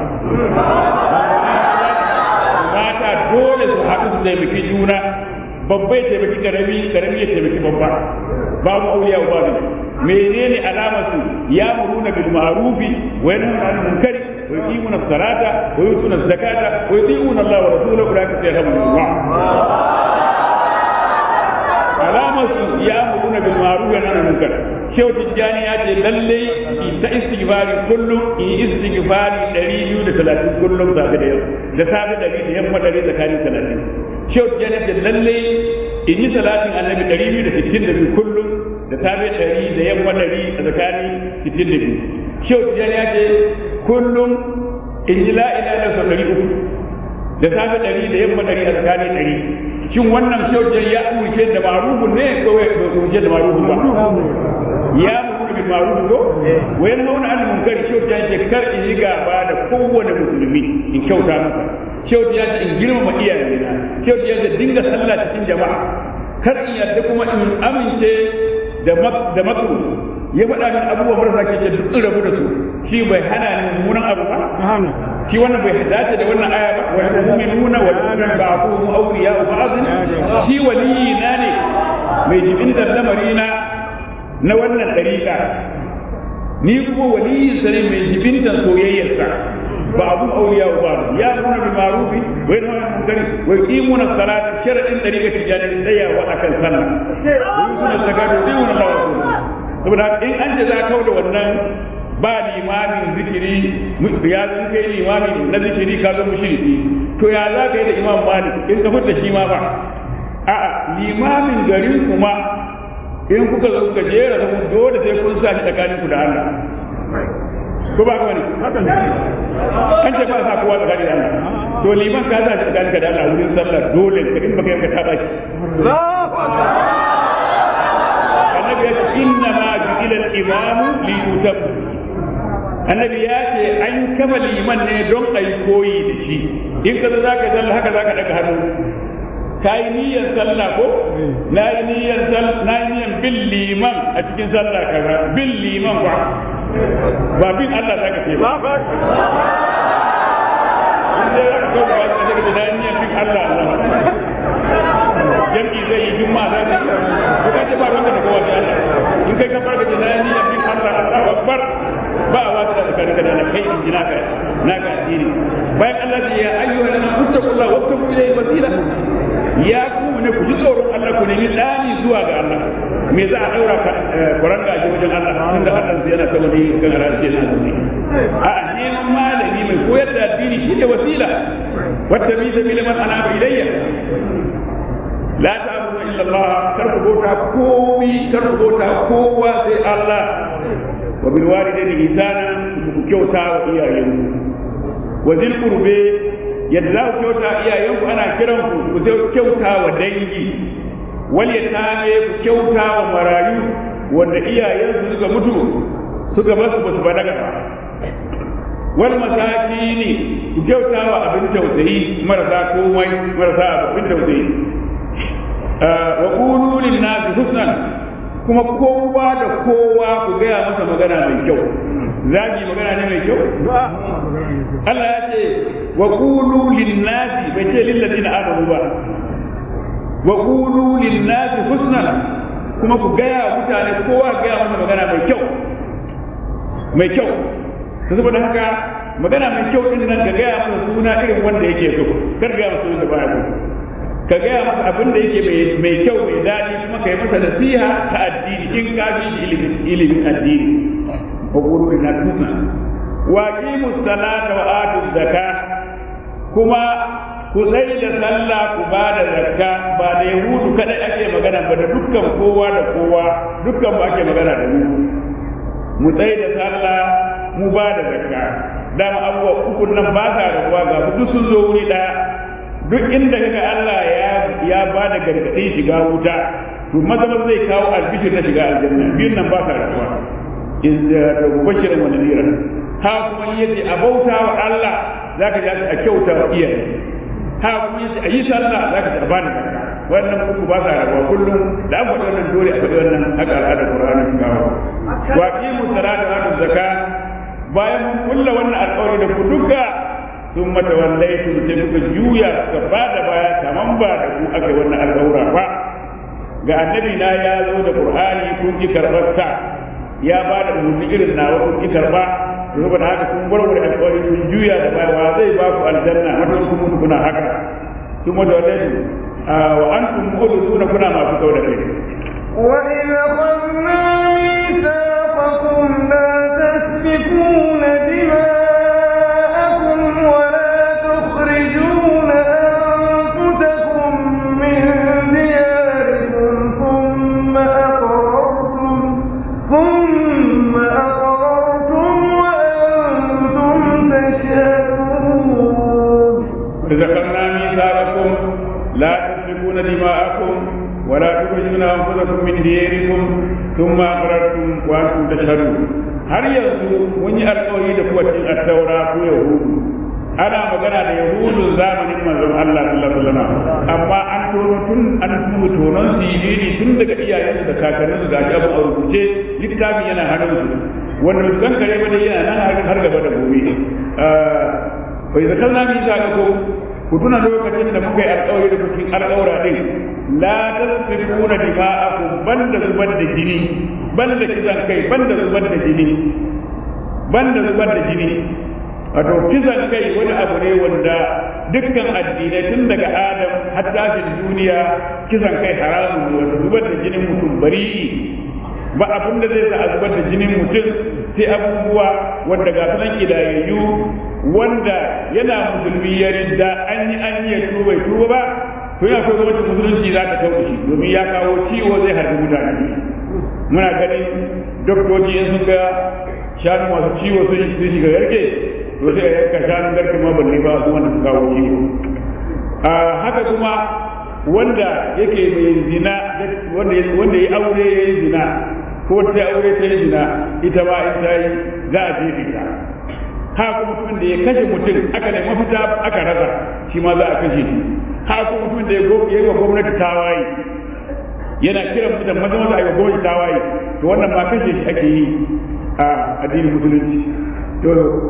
[SPEAKER 2] mata dole su haɗu su taimaki juna babba ya taimaki karami karami ya taimaki babba babu awliya'u ba'd menene alamar su ya muruna bil ma'rufi wa yanhuna 'anil munkari wa yuqimuna as-salata wa yutuna az-zakata wa yuti'una Allah wa rasulahu ulaika sayarhamullah alamar su ya muruna bil ma'ruf wa nahy munkar shehu tijjani ya ce lalle ta istighfari kullum in istighfari 230 kullum safe da yau da safe da da yamma da tsakanin 30 shehu tijjani ya ce lalle in yi salatin annabi 262 kullum da safe 100 da yamma 100 a tsakanin 62 shehu tijjani ya ce kullum in yi la ilaha illallah 300 da safe 100 da yamma 100 a tsakanin 100 shin wannan shaujen ya umarce da marufun ne ko ya umarce da marufun ba ya umarce da marufun ko wayan hauna an munkar shaujen ce kar in yi gaba da kowane musulmi in kyauta masa shaujen ya ce in girmama iyayena shaujen ya ce dinga sallah cikin jama'a kar in yarda kuma in amince da da makru ya faɗa min abubuwa marasa ke ce duk rabu da su shi bai hana ni mummunan abu ba shi wannan bai dace da wannan aya ba wa mu'minuna wa mu'minun ba'dhum awliya wa ba'd shi waliyi na ne mai jibin da lamari na na wannan dariƙa ni kuma waliyin sa ne mai jibin da soyayyar sa ba'dhum awliya wa ba'd ya nuna bi ma'rufi wa yanha 'anil munkari wa yuqimuna as-salata sharadin dariƙa tijani tsayawa akan sallah wa yusuna zakata wa yu'minuna Allah wa rasulahu saboda in an ce za ka da wannan ba limamin zikiri ya zan kai limami na zikiri ka zama mushriki to ya za ka yi da imam malik in ka fita shi ma ba a'a limamin garin kuma in kuka zo kuka jera zama dole sai kun sa shi tsakanin ku da Allah ko ba ka bane an ce ba sa kowa tsakanin da Allah to liman ka sa shi tsakanin ka da Allah wurin sallah dole ka in baka yanka ta baki annabi ya ce inna ma ju'ila al-imamu li yutabba annabi ya ce an kafa liman ne don a yi koyi da shi in ka za ka sallah haka za ka daga hannu ka yi niyyar sallah ko na yi niyyar na yi niyyar bin liman a cikin sallah kaza bin liman ba ba bin Allah za ka ce ba in dai za ka kawo ba ka ce na yi niyyar bin Allah Allah jam'i zai yi juma'a za ka yi ko ka ce ba ruwanka da kowa da Allah in kai ka farka da na yi niyyar bin Allah Allahu akbar ba a wata da tsakanin da na kai in ji naka naka addini bayan Allah ce ya ayyuha lana kuttaqullaha wa tabu ilayhi wasila ya ku ne ku ji tsoron Allah ku nemi dani zuwa ga Allah me za a daura ka kuranga a wajen Allah tunda Allah zai yana saboda yin kan rashi na azumi a neman malami mai koyar da addini shi ne wasila wata bi sabila man anaba ilayya la ta'budu illa Allah kar ku bauta komi kar ku bauta kowa sai Allah wa bil walidayni ihsana ku kyauta wa iyayenku wa zil qurbi yadda za ku kyauta iyayenku ana kiran ku ku kyauta wa dangi wal yatame ku kyauta wa marayu wanda iyayensu suka mutu suka basu basu balaga ba wal masakini ku kyauta wa abin tausayi marasa komai marasa abin tausayi wa qulu lin nasi husnan kuma kowa da kowa ku gaya masa magana mai kyau zagi magana ne mai kyau Allah ya ce wa qulu lin-nasi bai ce lil ladina amanu ba wa qulu lin-nasi husnan kuma ku gaya mutane kowa gaya masa magana mai kyau mai kyau ta saboda haka magana mai kyau din nan ka gaya masa suna irin wanda yake so kar gaya masa suna da baya so ka gaya masa abin da yake mai kyau mai daɗi kuma ka yi masa nasiha ta addini in ka bi ilimin ilimin addini wa qulu inna tunna wa aqimu salata wa atu zakka kuma ku tsaye da sallah ku ba da zakka ba da yahudu kadai ake magana ba da dukkan kowa da kowa dukkan mu ake magana da mu mu tsaye da sallah mu ba da zakka dama abubuwa uku nan ba sa rabuwa ga duk sun zo wuri ɗaya duk inda kaga Allah ya ya ba da gargaɗin shiga wuta to maza maza zai kawo albishir na shiga aljanna biyun nan ba sa rabuwa in da mubashirin wa nadiran ha kuma yace a bauta wa Allah zaka ji a kyauta wa iyaye ha kuma yace a yi sallah zaka ji a bani zakka wannan uku ba sa rabuwa kullum da an faɗi wannan dole a faɗi wannan haka al'adar Qur'ani sun kawo wa qimu salata wa atu zakka bayan mun kulla wannan alƙawari da ku duka sun mata wallai sun sai kuka juya suka ba da baya kaman ba da ku aka yi wannan alƙawura ba ga annabi na ya zo da qur'ani kun ki karɓar sa ya ba da umarni irin nawa kun ki karɓa saboda haka kun warware alƙawari kun juya da baya wa zai ba ku aljanna mata kun mutu kuna haka sun mata wallai wa antum mu'minuna kuna masu kauda kai
[SPEAKER 1] وإذ أخذنا ميثاقكم لا تسفكون دماءكم ولا تخرجون أنفسكم من دياركم ثم أقررتم ثم أقررتم وأنتم تشهدون
[SPEAKER 2] ذكرنا ميثاقكم لا تسفكون دماءكم ولا تخرجون أنفسكم من دياركم ثم أقررتم وأنتم تشهدون har yanzu mun yi alkawari da kuwa cikin attaura ko yahudu ana magana da yahudun zamanin manzon Allah sallallahu alaihi wasallam amma an tono tun an kuma tonon siriri tun daga iyayensu da kakanninsu ga abu a rubuce littafin yana hannunsu wanda su kan kare bane yana nan har gaba da gobe bai zakar na mi sa ko ku tuna lokacin da muka yi alkawari da cikin alkawara din la tasfikuna dima'akum banda zubar da jini banda kisan kai banda zubar da jini banda zubar da jini wato kisan kai wani abu ne wanda dukkan addinai tun daga adam har tashin duniya kisan kai haramun ne wanda zubar da jinin mutum bari'i ba abin da zai sa a zubar da jinin mutum sai abubuwa wanda ga sunan kidayayyu wanda yana musulmi ya ridda an yi an yi ya tuba bai tuba ba to yana akwai gwamnatin musulunci za ta tauke shi domin ya kawo ciwo zai harbi mutane muna ganin doktoci in sun ga shanu masu ciwo sun shiga garke to sai a yanka shanun garke ma balle ba su wanda su kawo ciwo haka kuma wanda yake mai zina wanda ya aure ya yi zina ko ta aure ta yi zina ita ma in ta yi za a jefe ta haka mutumin da ya kashe mutum aka ne mafita aka rasa shi ma za a kashe shi haka mutumin da ya yi wa gwamnati tawaye yana kiran mutum maza maza a yi wa gwamnati tawaye to wannan ma kashe shi ake yi a addinin musulunci to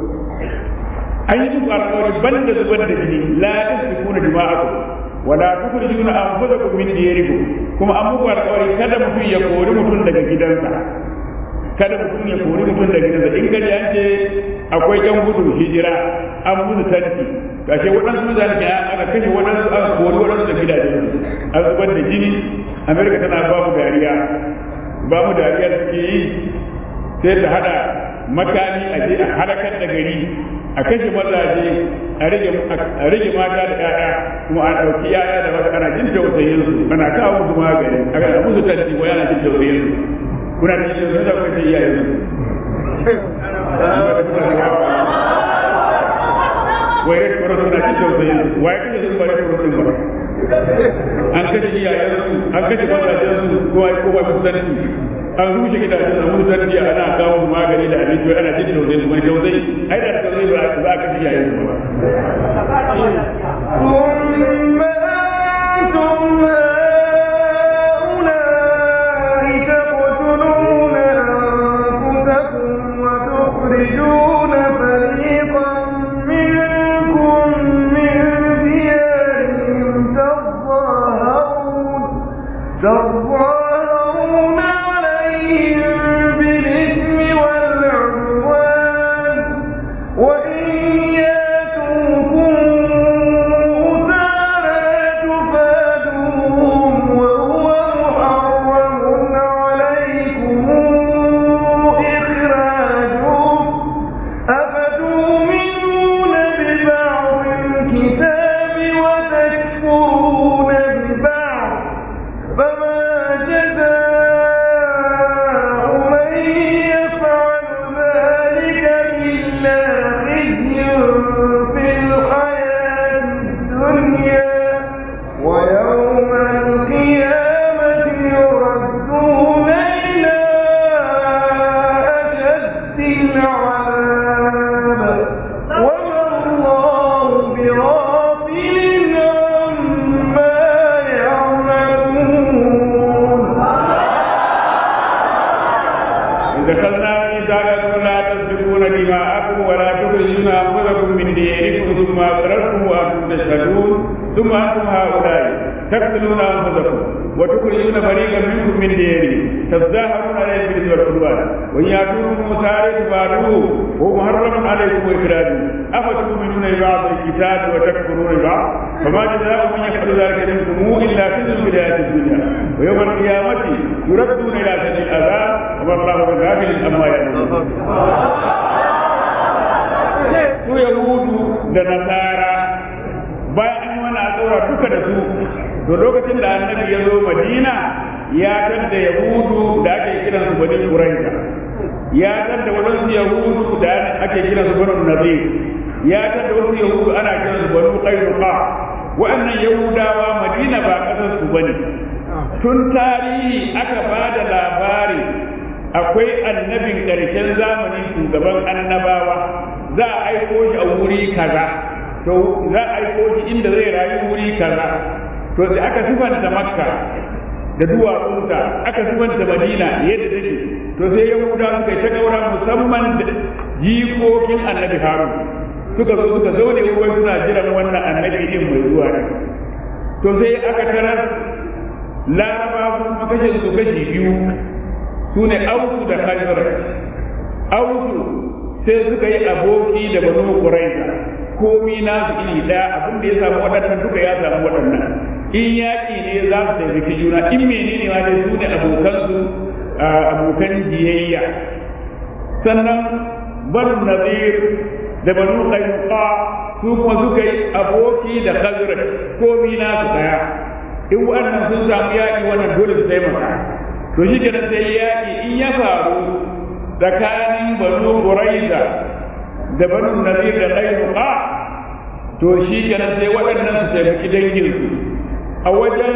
[SPEAKER 2] an yi muku alƙawari ban da zubar da jini la tasfikuna dima'akum wala tukhrijuna anfusakum min diyarikum kuma an muku alƙawari kada mutum ya kori mutum daga gidansa kada mutum ya kori mutum daga gidansa in gari an ce akwai yan gudun hijira an musu tanti kashe waɗansu mutane ke aka kashe waɗansu aka kori waɗansu da gidajen an zubar da jini amerika tana ba mu dariya ba mu dariya suke yi sai ta hada makami a je a halakar da gari a kashe mazaje a rage mata da 'ya'ya kuma a ɗauki 'ya'ya da wasu ana jin tausayin su ana kawo musu magani a musu tanti ko yana jin tausayin su kuna da shi da kuma sai iyaye su wai red cross suna cin tausayin su wai kace sun bare cross din ba an kashe iyayen su an kashe mazajen su ko ai ko ba su tanti an rushe gidajen su musu tanti ana kawo su magani da abinci ana jin tausayin su wani tausayi ai da tausayi ba za a kashe iyayen su ba
[SPEAKER 1] ثم أنتم هؤلاء
[SPEAKER 2] دخلنا ميثاقكم لا تسفكون دماءكم ولا تخرجون انفسكم من دياركم ثم اقررتم وانتم تشهدون ثم انتم هؤلاء تقتلون انفسكم وتخرجون فريقا منكم من ديارهم تظاهرون عليهم بالاثم والعدوان وان ياتوكم مسارع فاتوه وهو محرم عليكم اخراجه افتؤمنون ببعض الكتاب وتكفرون ببعض فما جزاء من يفعل ذلك منكم الا خزي في الحياه الدنيا ويوم القيامه يردون الى سجن العذاب وما الله بغافل عما يعملون su yahudu da nasara bayan an yi wani alƙawara duka da su to lokacin da annabi ya zo madina ya tadda yahudu da ake kiran su bani quraiza ya tadda wadansu yahudu da ake kiran su bani nazir ya tadda wasu yahudu ana kiran su bani qainuqa wa'annan yahudawa madina ba kasar su bane tun tarihi aka ba da labari akwai annabin ƙarshen zamani shugaban annabawa za a aiko shi a wuri kaza to za a aiko shi inda zai rayu wuri kaza to sai aka sifanta makka da duwatsunta aka sifanta madina yadda take to sai yahuda suka yi ta gaura musamman da jikokin annabi harun suka zo suka zaune ruwan suna jiran wannan annabi din mai zuwa ne to sai aka tarar laraba sun kashe su kashi biyu su ne ausu da khazraj ausu sai suka yi aboki da banu quraiza komi na su iri daya abin da ya samu waɗannan duka ya samu waɗannan in yaƙi ne za su taimaki juna in menene ma dai su ne abokan su abokan jiyayya sannan banu nazir da banu qainuqa su kuma suka yi aboki da khazraj komi na su daya in waɗannan sun samu yaƙi wannan dole su taimaka to shi kenan sai yaƙi in ya faru tsakanin banu quraiza da banu nazir da qainuqa to shi kenan sai waɗannan su taimaki danginsu a wajen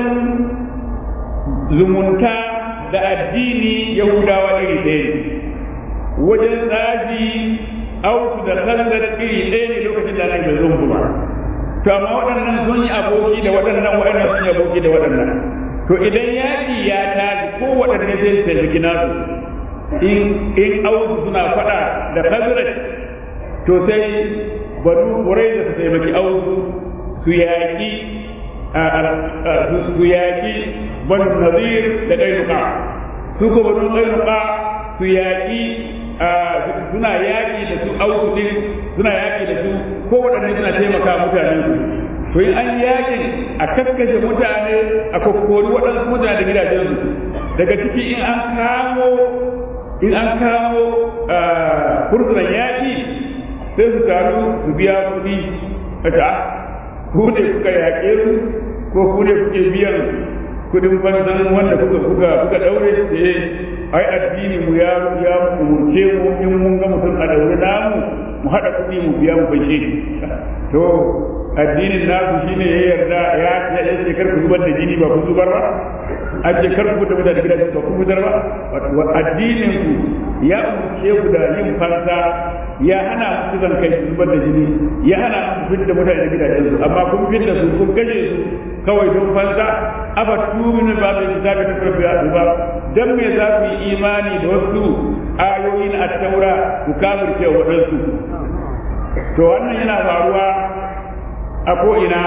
[SPEAKER 2] zumunta da addini yahudawa iri ɗaya ne wajen tsaji auku da kandar iri ɗaya ne lokacin da nan bai zo ba to amma waɗannan sun yi aboki da waɗannan waɗannan sun yi aboki da waɗannan to idan yaƙi ya tashi ko waɗanne sai su taimaki nasu in in auku suna faɗa da kazrat to sai banu ƙurai da su taimaki auku su yaƙi su yaƙi banu nazir da ƙainuka su ko banu ƙainuka su yaƙi suna yaƙi da su auku din suna yaƙi da su ko waɗanne suna taimaka mutanen su to in an yaƙin a kakkashe mutane a kokkori waɗansu mutane da gidajensu daga ciki in an kamo in an kamo fursunan yaƙi sai su taru su biya kuɗi a ta ku ne kuka yaƙe su ko ku ne kuke biyan kuɗin fansan wanda kuka kuka kuka ɗaure su ai addini mu ya ya umurce mu in mun ga mutum a daure namu mu haɗa kuɗi mu biya mu fashe to addinin naku shine ya yarda ya ya ce kar ku zubar da jini ba ku zubar ba a ce kar ku fita da gidajen ba ku fitar ba addinin ku ya umurce ku da yin fansa ya hana ku zan kai zubar da jini ya hana ku fitar da mutane da gidajen su amma kun fitar da su kun kashe su kawai don fansa aba tuminu ba da kitabi ta karfi a ba dan me za ku yi imani da wasu ayoyin at-taura ku kafirce waɗansu to wannan yana faruwa a ko'ina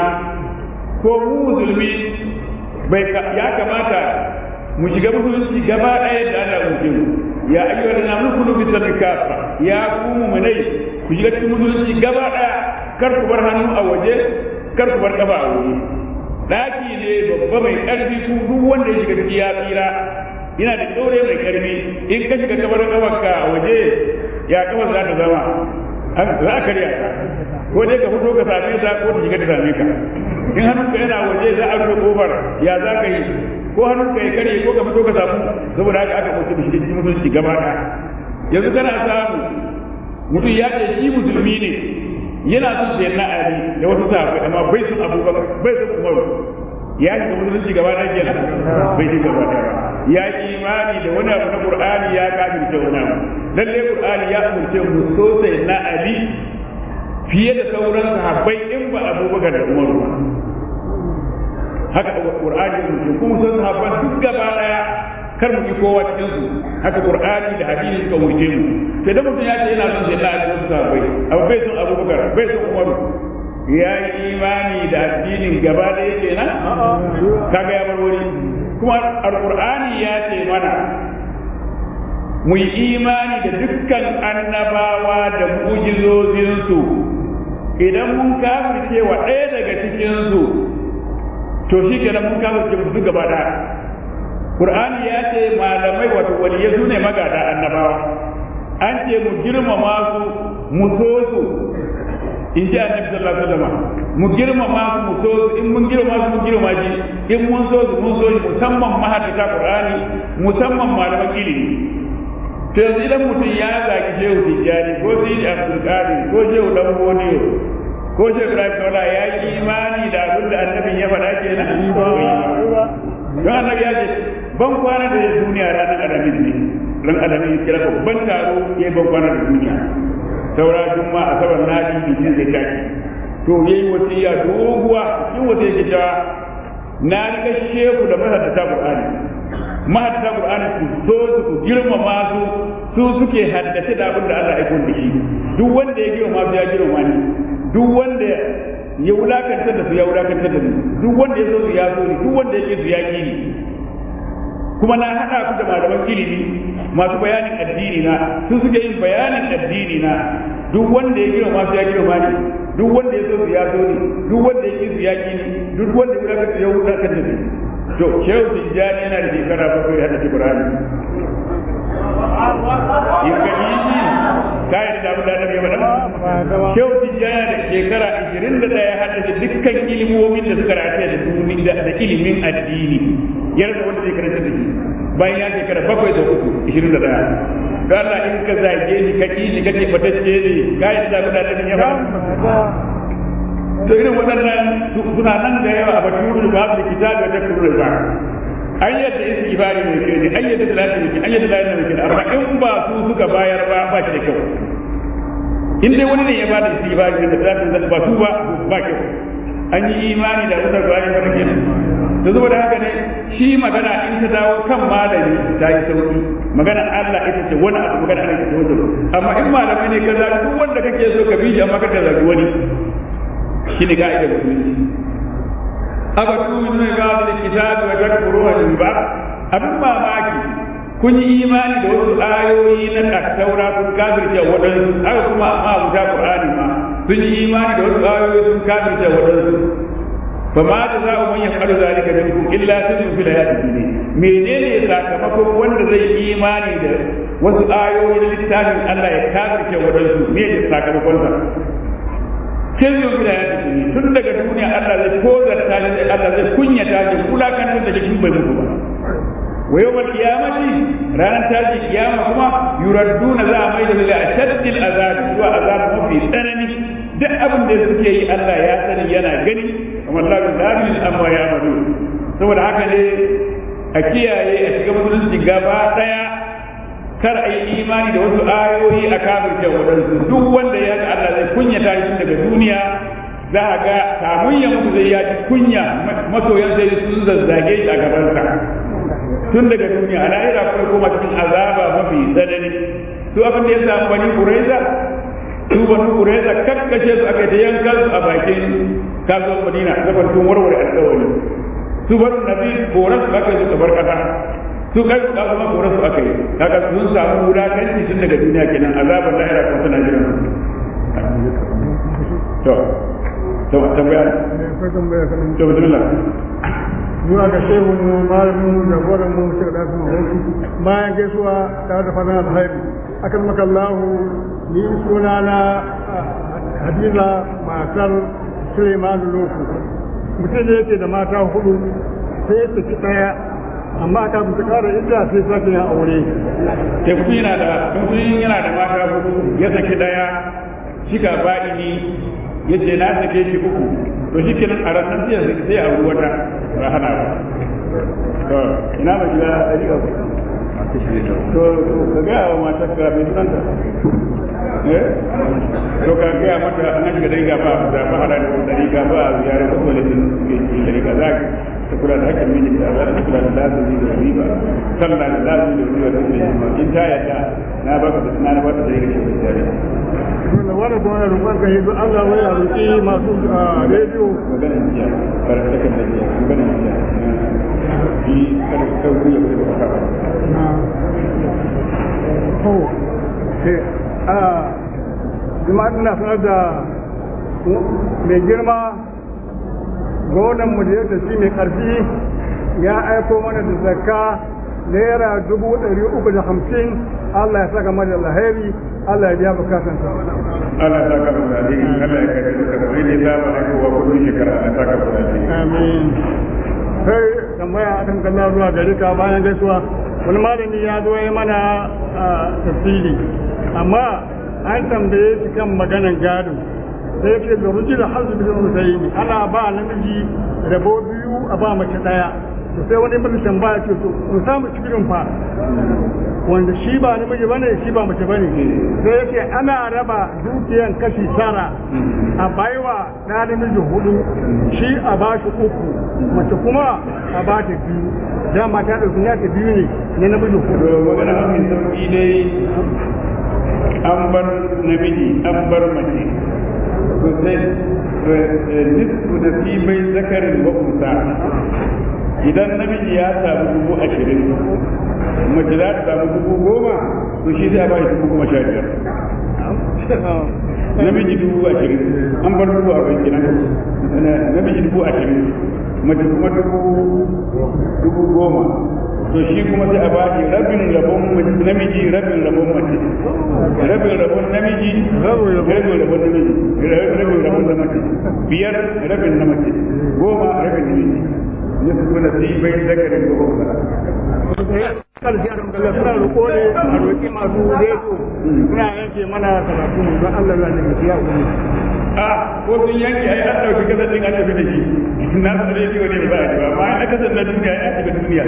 [SPEAKER 2] ko mu musulmi bai ya kamata mu shiga musulunci gaba ɗaya da Allah mu mu ya ayyuhal ladina amanu kulu bi sadaqati ya ku mu'minai ku shiga cikin musulunci gaba ɗaya kar ku bar hannu a waje kar ku bar kafa a waje daki ne babba mai karfi ku duk wanda ya shiga ciki ya tsira ina da ɗaure mai karfi in ka shiga kabar kafarka a waje ya kafar za ta zama za a karya ka ko dai ka fito ka same ta ko ta shiga ta same ka in hannunka yana waje za a rufe kofar ya za ka yi ko hannunka ya karye ko ka fito ka samu saboda haka aka ɗauki da shi cikin musulunci gaba ɗaya yanzu kana samu mutum ya ce shi musulmi ne yana son sai na ali da wasu sahabbai amma bai son abubakar bai son umaru ya shiga musulunci gaba ɗaya kenan bai shiga gaba ɗaya ba ya yi imani da wani abu na qur'ani ya kafirce wani abu lalle qur'ani ya umurce mu sosai na ali fiye da sauran sahabbai in ba abubakar da umaru ba haka qur'ani ya umurce kuma sun sahabban duk gaba daya kar mu ki kowa cikin su haka qur'ani da hadisi suka wuce mu sai da mutum ya ce yana son sai Allah ya sa bai abu bai son Abubakar bai son Umaru ya yi imani da addinin gaba da yake nan kaga ya bar wuri kuma alqur'ani ya ce mana mu yi imani da dukkan annabawa da mu'jizozinsu idan mun kafirce wa ɗaya daga cikinsu to shi kenan mun kafirce mu duk gaba ɗaya Qur'ani ya ce malamai wato waliyai su ne magada annabawa an ce mu girmama su mu so su in ji annabi sallallahu alaihi wasallam mu girmama su mu so su in mun girmama su mun girmama shi in mun so su mun so shi musamman mahaddata Qur'ani musamman malaman ilimi to yanzu idan mutum ya zagi shehu tijjani ko sidi abdulkadir ko shehu dan bodiyo ko shehu ibrahim kaula ya yi imani da abin da annabin ya faɗa ke nan don annabi ya ce ban kwana da duniya ranar alamin ne ran alamin kira ban taro ya ban kwana da duniya saura juma a sauran nadi bikin zai tashi to yayi wasiya doguwa yin wasiya ke cewa na riga shehu da mahaddata qur'ani mahaddata qur'ani su so su ku girmama su su suke haddace da abin da Allah ya da shi duk wanda ya girmama su ya girmama ni duk wanda ya wulakantar da su ya wulakantar da ni duk wanda ya so su ya so ni duk wanda ya ki su ya ki ni kuma na haɗa ku da malaman ilimi masu bayanin addini na su suke yin bayanin addini na duk wanda ya girmama su ya girmama ni duk wanda ya so su ya so ni duk wanda ya ki su ya ki ni duk wanda ya wulakantar ya wulakantar da ni to shehu tijjani yana da shekara bakwai hada Qur'ani in ka yi shi ka yi da abin da annabi ya faɗa shehu tijjani da shekara 21 ya haddace dukkan ilimomin da suka rataye da duni da ilimin addini ya rasa wanda zai karanta da shi bayan ya shekara bakwai da uku 21 don Allah in ka zage ni ka ki shi kake fatacce ne ka yi da abin da annabi ya faɗa to irin waɗannan suna nan da yawa a baturul ba da kitabi da kurul ba an yadda istighfari mai kyau ne an yadda salati mai kyau an yadda lalata mai kyau amma in ba su suka bayar ba ba shi da kyau in dai wani ne ya bada istighfari da salati ba su ba ba kyau an yi imani da wutar bayan wani kenan to saboda haka ne shi magana in ta dawo kan malami ta yi sauki magana Allah ita ce wani abu magana Allah ita ce wani amma in malamai ne ka zaɓi duk wanda kake so ka bi shi amma ka zaɓi wani shi ne ka'idar musulunci aka tuni ne ga da kitabi wa takfuruha bil ba abin mamaki kun yi imani da wasu ayoyi na taura kun kafirce waɗansu haka kuma ma abuta qur'ani ma sun yi imani da wasu ayoyi sun kafirce waɗansu fa ma da za'u man yaf'alu zalika minkum illa khizyun fil hayati dunya menene sakamakon wanda zai yi imani da wasu ayoyi na littafin Allah ya kafirce waɗansu me ne sakamakon sa kin yau gida ya tafi tun daga duniya Allah zai tozarta shi Allah zai kunyata shi kulakantar da shi bai mutu ba wa yawmal qiyamati ranar tashi kiyama kuma yuradduna za a mai da su a shaddil azab zuwa azab mafi tsanani duk abin da suke yi Allah ya sani yana gani kamar Allah bin zalim amma ya madu saboda haka ne a kiyaye a shiga musulunci gaba daya kar a yi imani da wasu ayoyi a kafirce waɗansu duk wanda ya ga Allah zai kunyata shi daga duniya za a ga kamun ya mutu zai yaji kunya masoyan sai sun zazzage shi a gabansa tun daga duniya a lahira kuma koma cikin azaba mafi tsanani su abin da ya samu bani kuraiza su bani kuraiza kakkashe su aka ta yankan su a bakin kasuwar madina saboda sun warware alkawari su bani nabi koran su aka yi su bar kasa su kai su kasu mako rasu aka yi kaga sun samu wulakanci tun daga duniya kenan azabar lahira kuma tana jiran to to tambaya to bismillah
[SPEAKER 3] zuwa ga shehu mu malamin mu jagoran mu shi da kuma hoki bayan gaisuwa tare da fatan alheri akan maka Allah ni suna na Hadiza matar Suleiman Loku mutum ne yake da mata hudu sai ya saki daya amma aka mutu kara idda sai sake yin aure
[SPEAKER 2] ke mutum yana da mutum yana da mata hudu ya saki daya shika ba'ini ya ce na sake shi uku to shi kenan a ranar sai ya sai a wata ba hana ba to ina ba gida a riga to ka ga wa matar ka mai sunanta eh to ka ga mata an shiga dai ga ba da ba hada da dari ga ba ziyara ko wani din dari ga zaki ta kula da hakkin miji da Allah ta kula da lazimi da riba sallah da lazimi da riba da riba in ta yadda na ba ka na ba ta da yake da tare
[SPEAKER 3] wanda kuma ya roƙon ka yi Allah wai a roƙi masu rediyo
[SPEAKER 2] magana jiya karanta kan da jiya magana jiya yi kada ka kawo ya kuma ka
[SPEAKER 3] to sai a jama'a ina sanar da mai girma gwamnan mu da yadda shi mai karfi ya aiko mana da zakka naira dubu ɗari uku da hamsin Allah ya saka mana alheri Allah ya biya bukatansa
[SPEAKER 2] Allah ta ka da alheri Allah ya kai ka kai ne da ba ko wa kullun shekara Allah ta ka da alheri
[SPEAKER 3] amin sai tambaya akan kallon zuwa gari ka bayan gaisuwa wani malami ya zo ya mana tafsiri amma an tambaye shi kan maganan gado sai yake da ruji da hazu bin usaini ana ba namiji rabo biyu a ba mace daya to sai wani mutum tambaya ce to mu samu cikin fa wanda shi ba namiji bane shi ba mace bane sai yake ana raba dukiyan kashi tara a baiwa na namiji hudu shi a bashi uku mace kuma a ba ta biyu dama ta ɗauki ya ta biyu ne na namiji hudu
[SPEAKER 2] magana mafi sauki dai an bar namiji an bar mace to sai nisfu nasibai zakarin wa unsa idan namiji ya samu dubu ashirin mace za ta samu dubu goma to shi zai ba shi dubu goma sha biyar namiji dubu ashirin an bar dubu arba'in kenan namiji dubu ashirin mace kuma dubu dubu goma to shi kuma sai a ba shi rabin rabon namiji rabin rabon mace rabin rabon namiji rabin rabon namiji rabin rabon na mace biyar rabin na mace goma rabin namiji nisfu nasibai zakarin wa unsa
[SPEAKER 3] karshe a rumkalla suna roƙo ne a roƙi masu reto suna yanke mana karatu don Allah ya ne mutu ya kuma
[SPEAKER 2] a ko sun yanke ai an dauki kasar din an tafi da shi na su rediyo ne ba a ji ba amma ai na kasar na duniya ya shiga duniya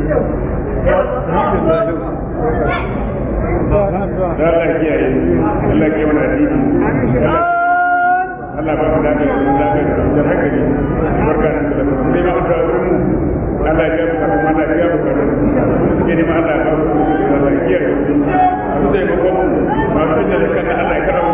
[SPEAKER 2] da Allah ya kiyaye Allah ya kiyaye addini Allah ba mu dace da lafiya da hankali barka da Allah sai ma da wurin mu Allah ya kiyaye mu Allah ya kiyaye mu suke ne ma Allah ya ba mu Allah ya kiyaye mu su da ba mu ma su da kan Allah ya karama